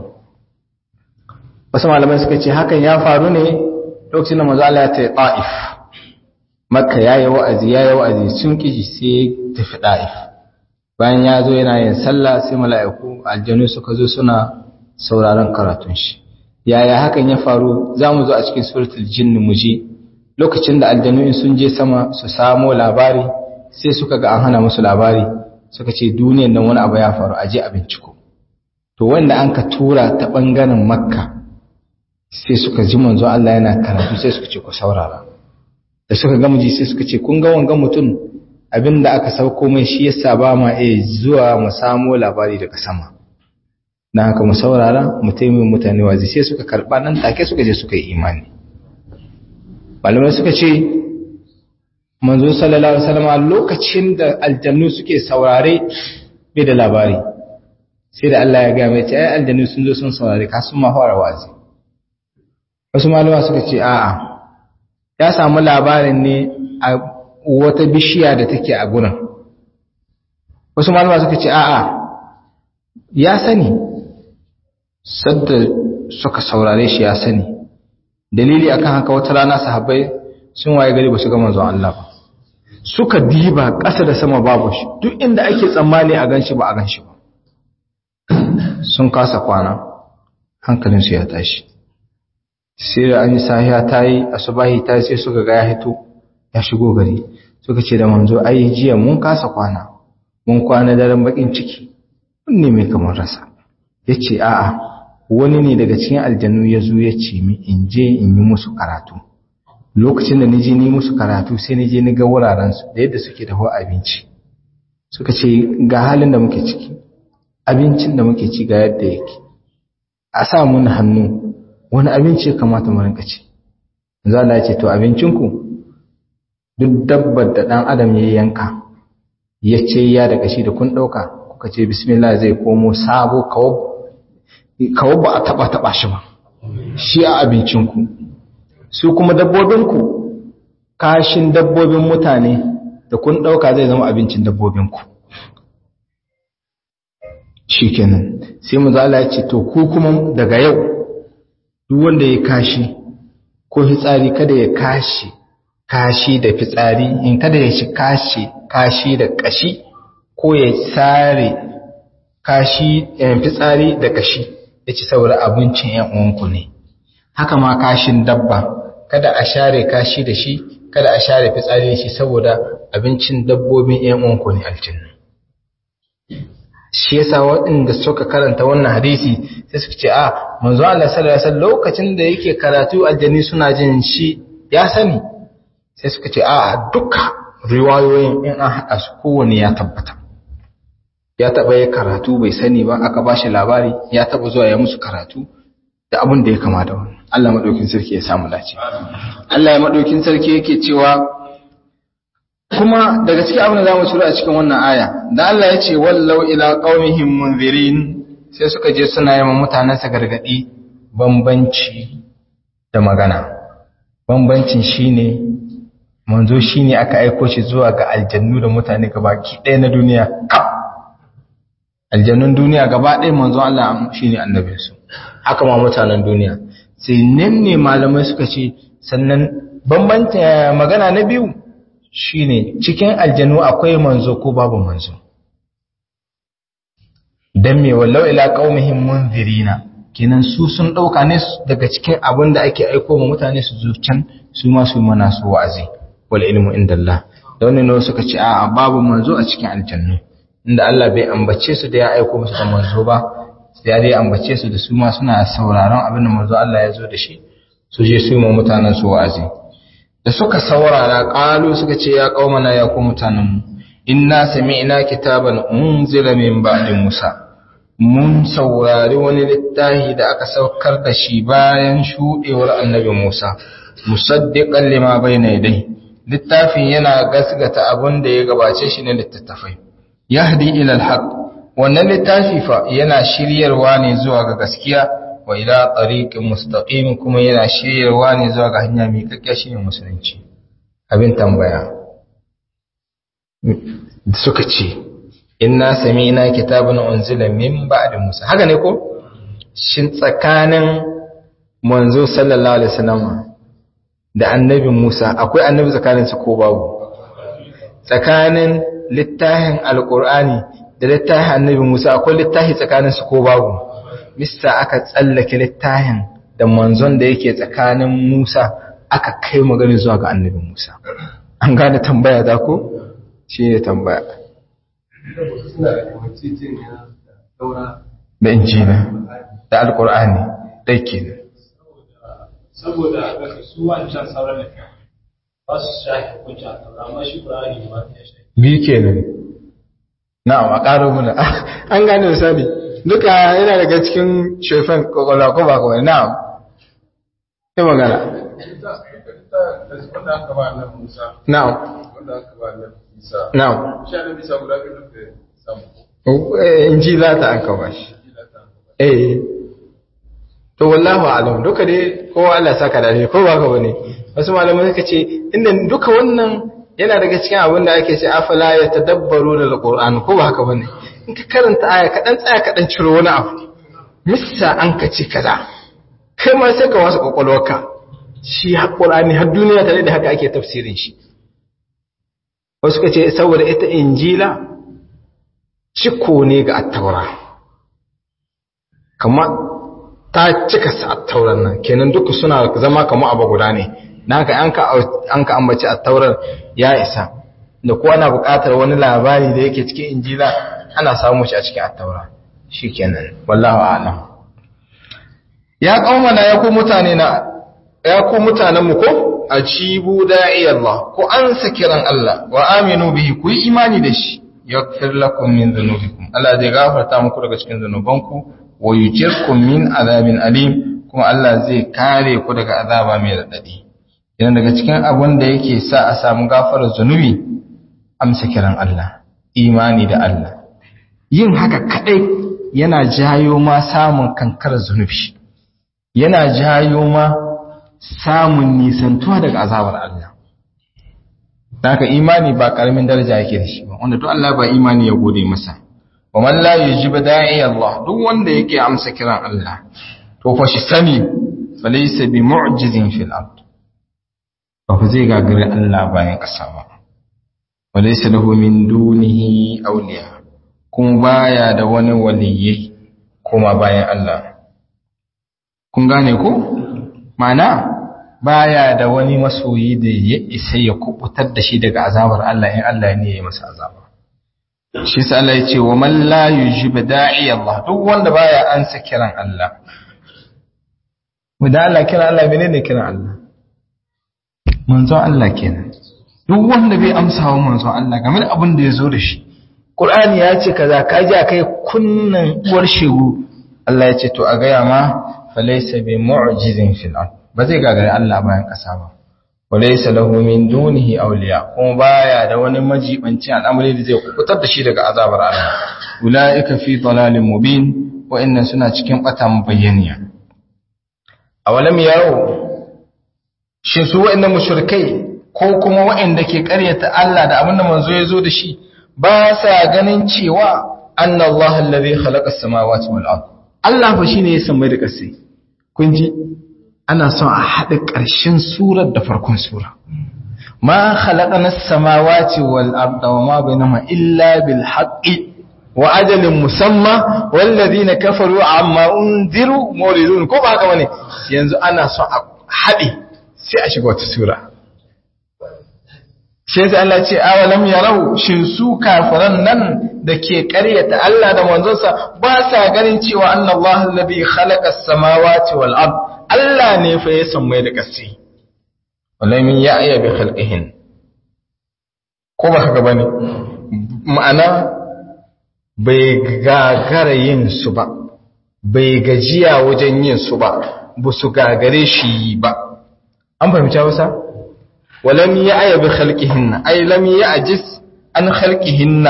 wasu malamai suka ce hakan ya faru ne lokacin da manzo Allah ya tafi Taif Makka yayi wa'azi yayi wa'azi sun kiji sai tafi Taif bayan ya zo yana yin sallah sai mala'iku aljanu suka zo suna sauraron karatun shi yaya hakan ya faru za mu zo a cikin suratul jinn mu je lokacin da aljanu in sun je sama su samo labari sai suka ga an hana musu labari suka ce duniyan nan wani abu ya faru a je a binciko to wanda an ka tura ta bangaren makka sai suka ji manzo Allah yana karatu sai suka ce ku saurara da suka ga muji sai suka ce kun ga wanga mutum abinda aka sauko mai shi yasa ba ma iya zuwa mu samo labari daga sama na haka mu saurara mu taimakon mutane wazi sai suka karba nan take suka je suka yi imani malamai suka ce manzo sallallahu alaihi wasallam lokacin da aljannu suke saurare bai da labari sai da Allah ya ga mai ce ai aljannu sun zo sun saurare ka sun ma fara wazi wasu malama suka ce a'a ya samu labarin ne a wata bishiya da take a gurin wasu malama suka ce a'a ya sani sadda suka saurare shi ya sani dalili akan haka wata rana sahabbai sun waye gari ba su ga manzon Allah ba suka diba ƙasa da sama babu shi duk inda ake tsammani a ganshi ba a ganshi ba sun kasa kwana hankalinsu ya tashi sai da an yi sahiya ta yi asubahi ta sai suka ga ya hito ya shigo gari suka ce da manzo ai jiya mun kasa kwana mun kwana daren bakin ciki ne mai kamar rasa ya ce a'a wani ne daga cikin aljannu ya zo ya ce mi in je in yi musu karatu lokacin da nije ni musu karatu sai nije ni ga wurarensu da yadda suke dafa abinci suka ce ga halin da muke ciki abincin da muke ci ga yadda yake a sa mun hannu wani abinci ya kamata mu rinka ci za Allah ya ce to abincinku duk dabbar da dan adam ya yanka ya ce ya da kashi da kun dauka kuka ce bismillah zai komo sabo kawo ba a taba taba shi ba shi a abincinku su kuma dabbobinku kashin dabbobin mutane da kun ɗauka zai zama abincin dabbobinku shi kenan sai mu zala ya ce to ku kuma daga yau duk wanda ya kashi ko fitsari kada ya kashi kashi da fitsari in kada ya shi kashi kashi da kashi ko ya sare kashi fitsari da kashi ya ci saboda abincin ‘yan uwanku ne haka ma kashin dabba kada a share kashi da shi kada a share fitsari da shi saboda abincin dabbobin ‘yan uwanku ne aljanna shi yasa waɗanda suka karanta wannan hadisi sai suka ce a manzo Allah sallallahu alaihi wasallam lokacin da yake karatu aljanni suna jin shi ya sani sai suka ce a duka riwayoyin in an haɗa su kowane ya tabbata ya taɓa ya karatu bai sani ba aka ba shi labari ya taɓa zuwa ya musu karatu da abin da ya kama da wani Allah maɗaukin sarki ya samu dace Allah ya maɗaukin sarki yake cewa kuma daga cikin abin da za mu ciro a cikin wannan aya da Allah ya ce wallau ila qaumihim munzirin sai suka je suna yi mutanen sa gargadi bambanci da magana bambancin shine manzo shine aka aiko shi zuwa ga aljannu da mutane gabaki ɗaya na duniya kaf aljannun duniya gaba ɗaya manzo Allah shine annabinsu haka ma mutanen duniya sai nan ne malamai suka ce sannan bambanta magana na biyu shine cikin aljannu akwai manzo ko babu manzo dan me wallau ila qaumihim munzirina kenan su sun dauka ne daga cikin abin da ake aiko ma mutane su zucan su ma su mana su wa'azi wal ilmu indallah da wannan ne suka ce a babu manzo a cikin aljannu inda Allah bai ambace su da ya aiko musu da manzo ba sai dai ambace su da su ma suna sauraron abin da manzo Allah ya zo da shi su je su yi ma mutanen su wa'azi da suka saurara qalu suka ce ya qaumana ya ku mutanen mu inna sami'na kitaban unzila min ba'di Musa mun saurari wani littafi da aka saukar da shi bayan shudewar annabi Musa musaddiqan lima bayna yadayhi littafin yana gasgata abin da ya gabace shi ne littattafai yahdi ila alhaq wannan littafi fa yana shiryarwa ne zuwa ga gaskiya wa ila tariqin mustaqim kuma yana shiryarwa ne zuwa ga hanya mai kakkiya shine musulunci abin tambaya suka ce inna sami'na kitaban unzila min ba'di Musa haka ne ko shin tsakanin manzo sallallahu alaihi wasallam da annabi Musa akwai annabi tsakanin su ko babu tsakanin littafin alqur'ani da littafin annabi Musa akwai littafi tsakanin su ko babu mista aka tsallake littafin da manzon da yake tsakanin Musa aka kai magana zuwa ga annabi Musa an gane tambaya da ko shi ne tambaya da injina da alkur'ani ɗai ke ne saboda su wancan sauran da ba su shafi hukunci a taura amma shi ƙur'ani ba ya shafi biyu ke ne na'am a ƙaro muna an gane misali duka yana daga cikin shefan kwakwalwa ko ba kawai na'am ta magana wanda aka ba annabi Musa na'am wanda aka ba annabi Isa na'am shi annabi Isa guda biyu da samu injila ta an kama shi eh to wallahu alam duka dai kowa Allah saka da ne ko ba ka bane wasu malamai suka ce inda duka wannan yana daga cikin abin da ake ce afala ya tadabbaru da alquran ko ba haka bane in ka karanta aya kadan tsaya kadan ciro wani abu missa an ka ce kaza kai ma sai ka wasa kokolwarka shi alqurani har duniya tare da haka ake tafsirin shi wasu ka ce saboda ita injila ciko ne ga attaura kama ta cika sa attauran nan kenan duka suna zama kama abu guda ne na haka an ka ambaci attaurar ya isa da kuwa na buƙatar wani labari da yake cikin injila ana samu shi a cikin attaura shi kenan wallahu a'lam ya kaumana ya ku mutane na ya ku mutanen mu ko ajibu da'i Allah ku ansa kiran Allah wa aminu bihi ku yi imani da shi yaghfir lakum min dhunubikum Allah zai gafarta muku daga cikin zunubanku wa yujirkum min azabin alim kuma Allah zai kare ku daga azaba mai radadi idan daga cikin abun da yake sa a samu gafarar zunubi amsa kiran Allah imani da Allah yin haka kadai yana jayo ma samun kankar zunubi yana jayo ma samun nisantuwa daga azabar Allah haka imani ba karamin daraja yake da shi ba wanda duk Allah ba imani ya gode masa wa man la yujib da'i Allah duk wanda yake amsa kiran Allah to fa shi sani falaysa bi mu'jizin fil ard ba fa zai gagare Allah bayan kasa ba walaysa lahu min dunihi awliya kuma baya da wani waliyyi kuma bayan Allah kun gane ko ma'ana baya da wani masoyi da ya isa ya kubutar da shi daga azabar Allah in Allah ne ya masa azaba shi sa Allah ya ce wa man la yujib da'i Allah duk wanda baya ansa kiran Allah wanda Allah kiran Allah menene kiran Allah manzo Allah kenan duk wanda bai amsa wa manzo Allah game da abin da ya zo da shi Qur'ani ya ce kaza ka ji kai kunnan uwar shegu Allah ya ce to a gaya ma falaysa bi mu'jizin fil ard ba zai gagari Allah bayan ƙasa ba walaysa lahu min dunihi awliya kuma baya da wani majibanci al'amari da zai kubutar da shi daga azabar Allah ulaika fi dalalin mubin wa inna suna cikin batan bayyaniya awalam yaro shin su wa'annan mushrikai ko kuma wa'anda ke ƙaryata Allah da abin da manzo ya zo da shi ba sa ganin cewa anna Allah allazi khalaqa as-samawati wal ard Allah fa shine ya samai da ƙasai kun ji ana son a haɗa ƙarshen surar da farkon sura ma khalaqana as-samawati wal arda wa ma bainahuma illa bil haqqi wa ajalin musamma wal ladina kafaru amma unziru muridun ko ba haka bane yanzu ana son a haɗe sai a shiga wata sura sai sai Allah ce awalam yarau shin su kafiran nan da ke ƙaryata Allah da manzonsa ba sa ganin cewa annallahi alladhi khalaqa as-samawati wal ard Allah ne fa ya sammai da ƙasi walamin ya aya bi khalqihin ko ba haka bane ma'ana bai gagara yin su ba bai gajiya wajen yin su ba ba su gagare shi ba an fahimci wasa walam ya aya bi khalqihin ay lam ya'jiz an khalqihin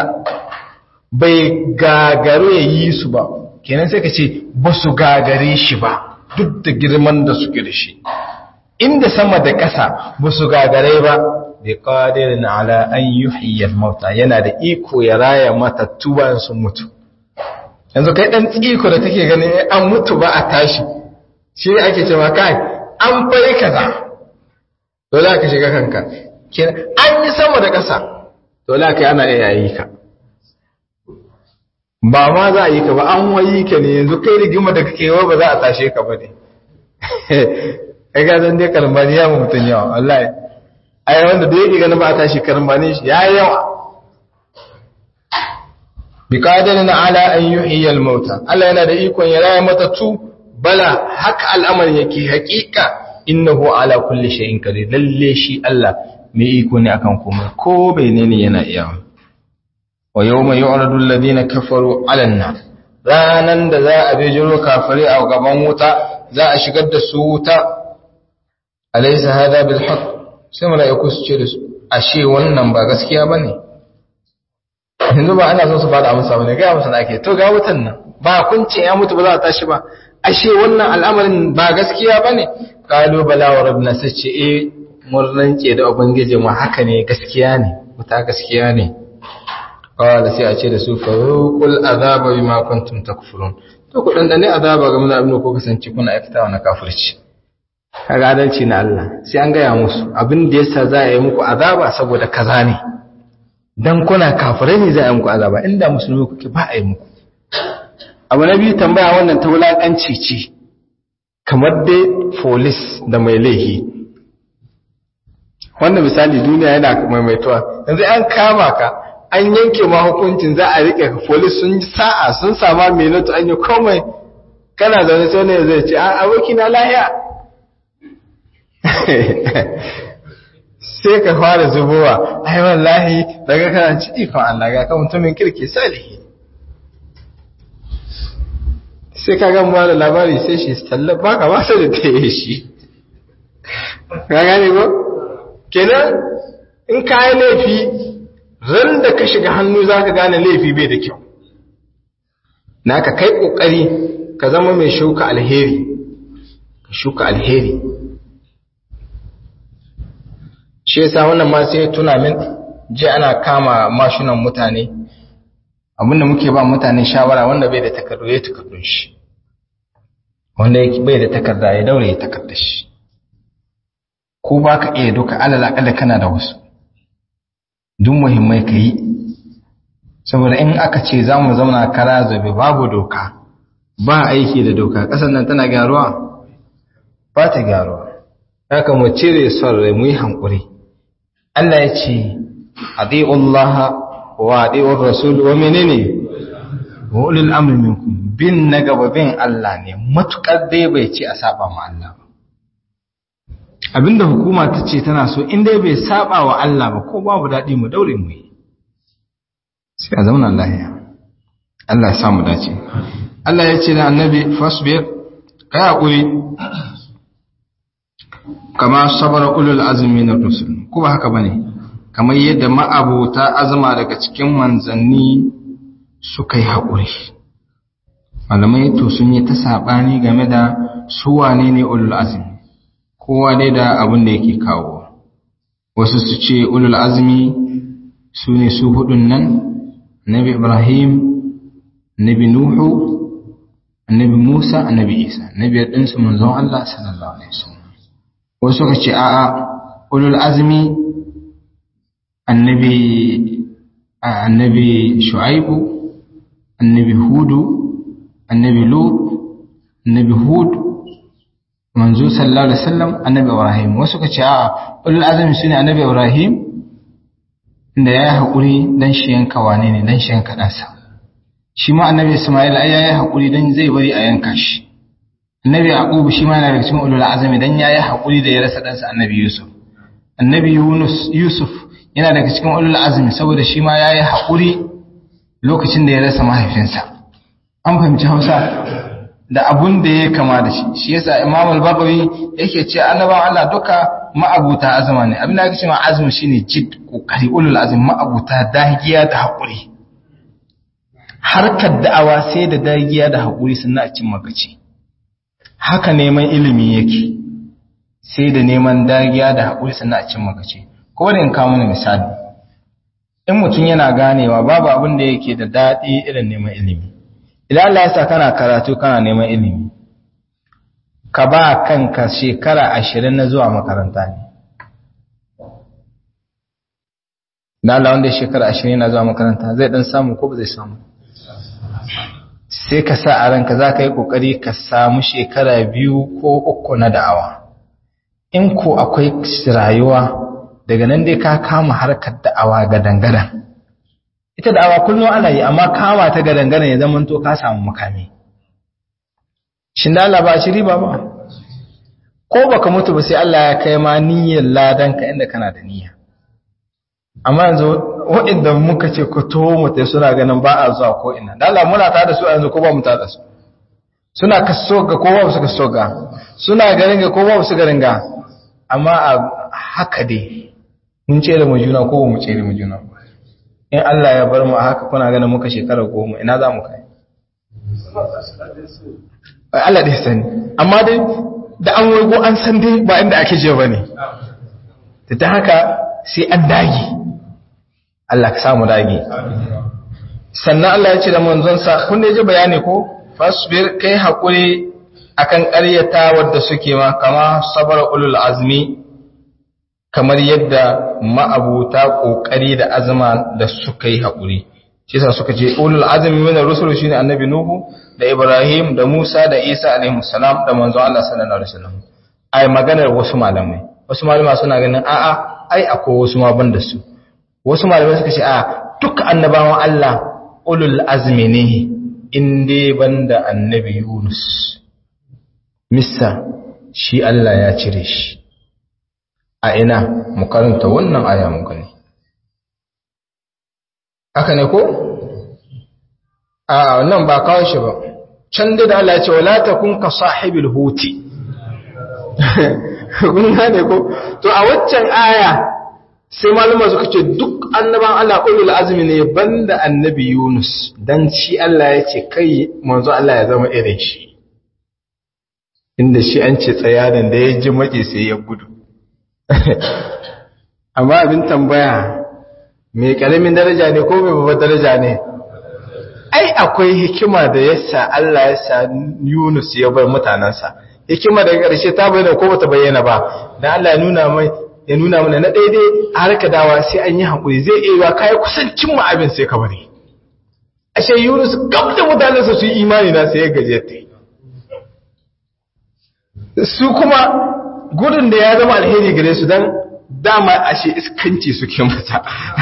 bai gagaro ya yi su ba kenan sai ka ce ba su gagare shi ba duk da girman da suke da shi inda sama da ƙasa ba su gagare ba bi qadirin ala an yuhyiya al-mauta yana da iko ya raya matattu bayan sun mutu yanzu kai dan tsiko da take ganin an mutu ba a tashi shi ne ake cewa kai an fari kaza dole ka shiga kanka an yi sama da ƙasa dole ka ana iya yi ka ba ma za a yi ka ba an wayi ka ne yanzu kai rigima da kake wa ba za a tashe ka ba ne kai ga zan dai karambani ya mutum yawa wallahi ai wanda da yake ganin ba a tashi karambani shi ya yawa bi qadirin ala an yuhyiya al-mauta Allah yana da ikon ya raya matatu bala haka al'amarin yake hakika innahu ala kulli shay'in qadir lalle shi Allah mai iko ne akan komai ko menene yana iya wa yawma yu'radu alladhina kafaru 'ala an-nar ranan da za a bijiro kafiri a gaban wuta za a shigar da su wuta alaysa hada bil haqq sai mala'iku su ce da su ashe wannan ba gaskiya bane yanzu ba ana so su bada amsa bane ga amsa ake to ga wutan nan ba kun ce ya mutu ba za a tashi ba ashe wannan al'amarin ba gaskiya bane qalu bala wa rabbina sace eh mun rance da ubangiji mu haka ne gaskiya ne wuta gaskiya ne qala sai a ce da su faruqul azaba bima kuntum takfurun to ku dan dane azaba ga mun abin ko kasance kuna aikata na kafirci kaga adalci na Allah sai an gaya musu abin da yasa za a yi muku azaba saboda kaza ne dan kuna kafirai ne za a yi muku azaba inda musulmi kuke ba a yi muku abu na biyu tambaya wannan ta wulakanci ce kamar dai folis da mai laihi wannan misali duniya yana maimaituwa yanzu an kama ka an yanke ma hukuncin za a rike ka folis sun sa'a sun sama minutu an yi komai kana zaune sai ne zai ce a aboki na lahiya sai ka fara zubowa ai wallahi daga kana ci ikon Allah ga ka mutumin kirki salihi sai ka gan ba da labari sai shi tallar baka ba sai da ta yi shi ka gane ko kenan in ka yi laifi ran da ka shiga hannu za ka gane laifi bai da kyau na ka kai kokari ka zama mai shuka alheri ka shuka alheri shi yasa wannan ma sai tuna min je ana kama mashinan mutane abinda muke ba mutane shawara wanda bai da takardu ya takardun shi wanda bai da takarda ya daure ya takarda shi ko ba ka iya duka alal akalla kana da wasu duk muhimmai ka yi saboda in aka ce za mu zauna kara zabe babu doka ba aiki da doka ƙasar nan tana gyaruwa ba ta gyaruwa haka mu cire son rai mu yi hankuri Allah ya ce adi'ullaha wa adi'ur rasul wa menene wa ulul amri minkum bin na gaba bin Allah ne matukar dai bai ce a saba ma Allah ba abinda hukuma ta ce tana so in dai bai saba wa Allah ba ko babu daɗi mu daure mu yi sai a zauna lahiya Allah ya samu dace Allah ya ce da annabi fasbir kai hakuri kama sabara ulul azmi na rusul ko ba haka bane kamar yadda ma'abota azuma daga cikin manzanni suka yi haƙuri malamai to sun yi ta saɓani game da su wane ne ulul azmi kowa dai da abin da yake kawo wasu su ce ulul azmi su ne su hudun nan nabi ibrahim nabi nuhu annabi musa annabi isa nabi ɗinsu manzon allah sallallahu alaihi wasallam wasu suka ce a'a ulul azmi annabi annabi shu'aibu annabi hudu annabi lut annabi hud manzo sallallahu alaihi wasallam annabi ibrahim wasu ka ce a'a ulul azmi sune annabi ibrahim inda yayi hakuri dan shi yanka wane ne dan shi yanka dansa shi ma annabi isma'il ai yayi hakuri dan zai bari a yanka shi annabi yaqub shi ma yana daga cikin ulul azmi dan yayi hakuri da ya rasa dansa annabi yusuf annabi yunus yusuf yana daga cikin ulul azmi saboda shi ma yayi hakuri lokacin da ya rasa mahaifinsa an fahimci Hausa da abun da ya kama da shi shi yasa Imam al-Bagawi yake ce annabawan Allah duka ma'abuta azma ne abin da ake cewa azmi shine jid kokari ulul azmi ma'abuta dagiya da hakuri harkar da'awa sai da dagiya da hakuri sannan a cin magaci haka neman ilimi yake sai da neman dagiya da haƙuri sannan a cin magace ko da in kawo mana misali in mutum yana ganewa babu abin da yake da daɗi irin neman ilimi idan Allah ya sa kana karatu kana neman ilimi ka ba kanka shekara ashirin na zuwa makaranta ne na Allah wanda shekara ashirin na zuwa makaranta zai dan samu ko ba zai samu sai ka sa a ranka za ka yi ƙoƙari ka samu shekara biyu ko uku na da'awa in ko akwai rayuwa daga nan dai ka kama harkar da'awa gadan-gadan ita da'awa kullum ana yi amma kama ta gadan-gadan ya zama to ka samu makami shin da Allah ba shi riba ba ko baka mutu ba sai Allah ya kai ma niyyar ladan ka inda kana da niyya amma yanzu waɗanda muka ce ku taho mutai suna ganin ba a zuwa ko ina da Allah muna tare da su yanzu ko ba mu tare da su suna kaso ga ko ba su kaso ga suna garin ga ko ba su garin ga amma a haka dai mun ce da mu juna ko ba mu ce da mu juna in Allah ya bar mu a haka kuna ganin muka shekara goma ina za mu kai Allah dai sani amma dai da an waigo an san dai ba inda ake je ba ne ta haka sai an dage Allah ka samu dage sannan Allah ya ce da manzonsa kun da ji bayani ko fasbir kai haƙuri akan ƙaryata wadda suke ma kama sabar ulul azmi kamar yadda ma'abuta ƙoƙari da azma da suka yi haƙuri shi yasa suka ce ulul azmi min ar-rusul shine annabi nuhu da ibrahim da musa da isa alaihi salam da manzon Allah sallallahu alaihi wasallam ai maganar wasu malamai wasu malamai suna ganin a'a ai akwai wasu ma ban da su wasu malamai suka ce a duk annabawan Allah ulul azmi ne in dai banda annabi Yunus missa shi Allah ya cire shi a ina mu karanta wannan aya mu gani haka ne ko a nan ba kawo shi ba can da Allah ya ce wala takun ka sahibil huti kun gane ko to a waccan aya sai malama suka ce duk annaban Allah ulul azmi ne banda annabi Yunus dan shi Allah ya ce kai manzo Allah ya zama irin shi inda shi an ce tsayadan da ya ji maki sai ya gudu amma abin tambaya mai karamin daraja ne ko mai babbar daraja ne ai akwai hikima da yasa Allah ya sa Yunus ya bar mutanansa hikima daga ƙarshe ta bayyana ko bata bayyana ba dan Allah ya nuna mai ya nuna mana na daidai a harka dawa sai an yi haƙuri zai iya yiwa kayi kusancin mu abin sai ka bari ashe Yunus gab da mutanensa su yi imani na sai ya gaje ta su kuma gudun da ya zama alheri gare su dan dama ashe iskanci suke mata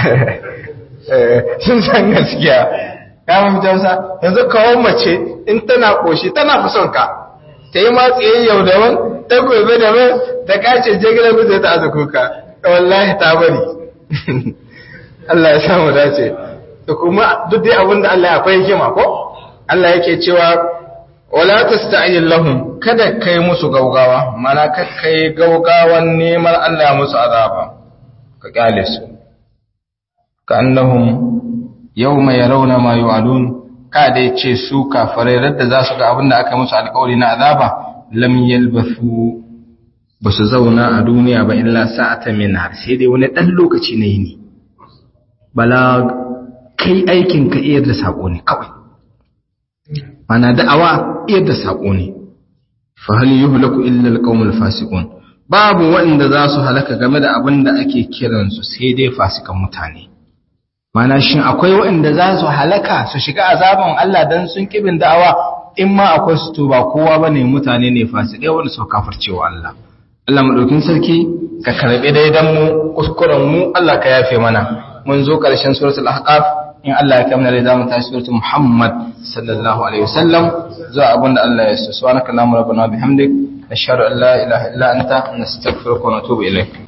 sun san gaskiya ya mafi jausa yanzu kawo mace in tana koshi tana fi son ka ta yi matsayin yau da wani ta gobe da mai ta kace jigilar mutu ta aza kuka wallahi ta bari Allah ya samu dace da kuma duk dai abin da Allah akwai hikima ko Allah yake cewa wala tasta'in lahum kada kai musu gaugawa mana kai gaugawan neman Allah musu azaba ka kyale su ka annahum yawma yarawna ma yu'adun ka dai ce su kafirai radda za su ga abin da aka musu alƙawari na azaba lam yalbathu ba su zauna a duniya ba illa sa'atan min har sai dai wani dan lokaci ne ne bala kai aikin ka iyar da sako ne kawai mana da'awa iyar da sako ne fa hal yuhlaku illa alqawmul fasiqun babu wanda za su halaka game da abin da ake kiransu sai dai fasikan mutane mana shin akwai waɗanda za su halaka su shiga azaban Allah dan sun kibin da'awa in ma akwai su to ba kowa bane mutane ne fasikai wanda su kafircewa Allah Allah madaukin sarki ka karbi daidan mu kuskuren mu Allah ka yafe mana mun zo karshen suratul ahqaf in Allah ya kamna da zamu tashi suratul Muhammad sallallahu alaihi wasallam zuwa abinda Allah ya so subhanaka allahumma rabbana bihamdik nashhadu an la ilaha illa anta nastaghfiruka wa natubu ilaik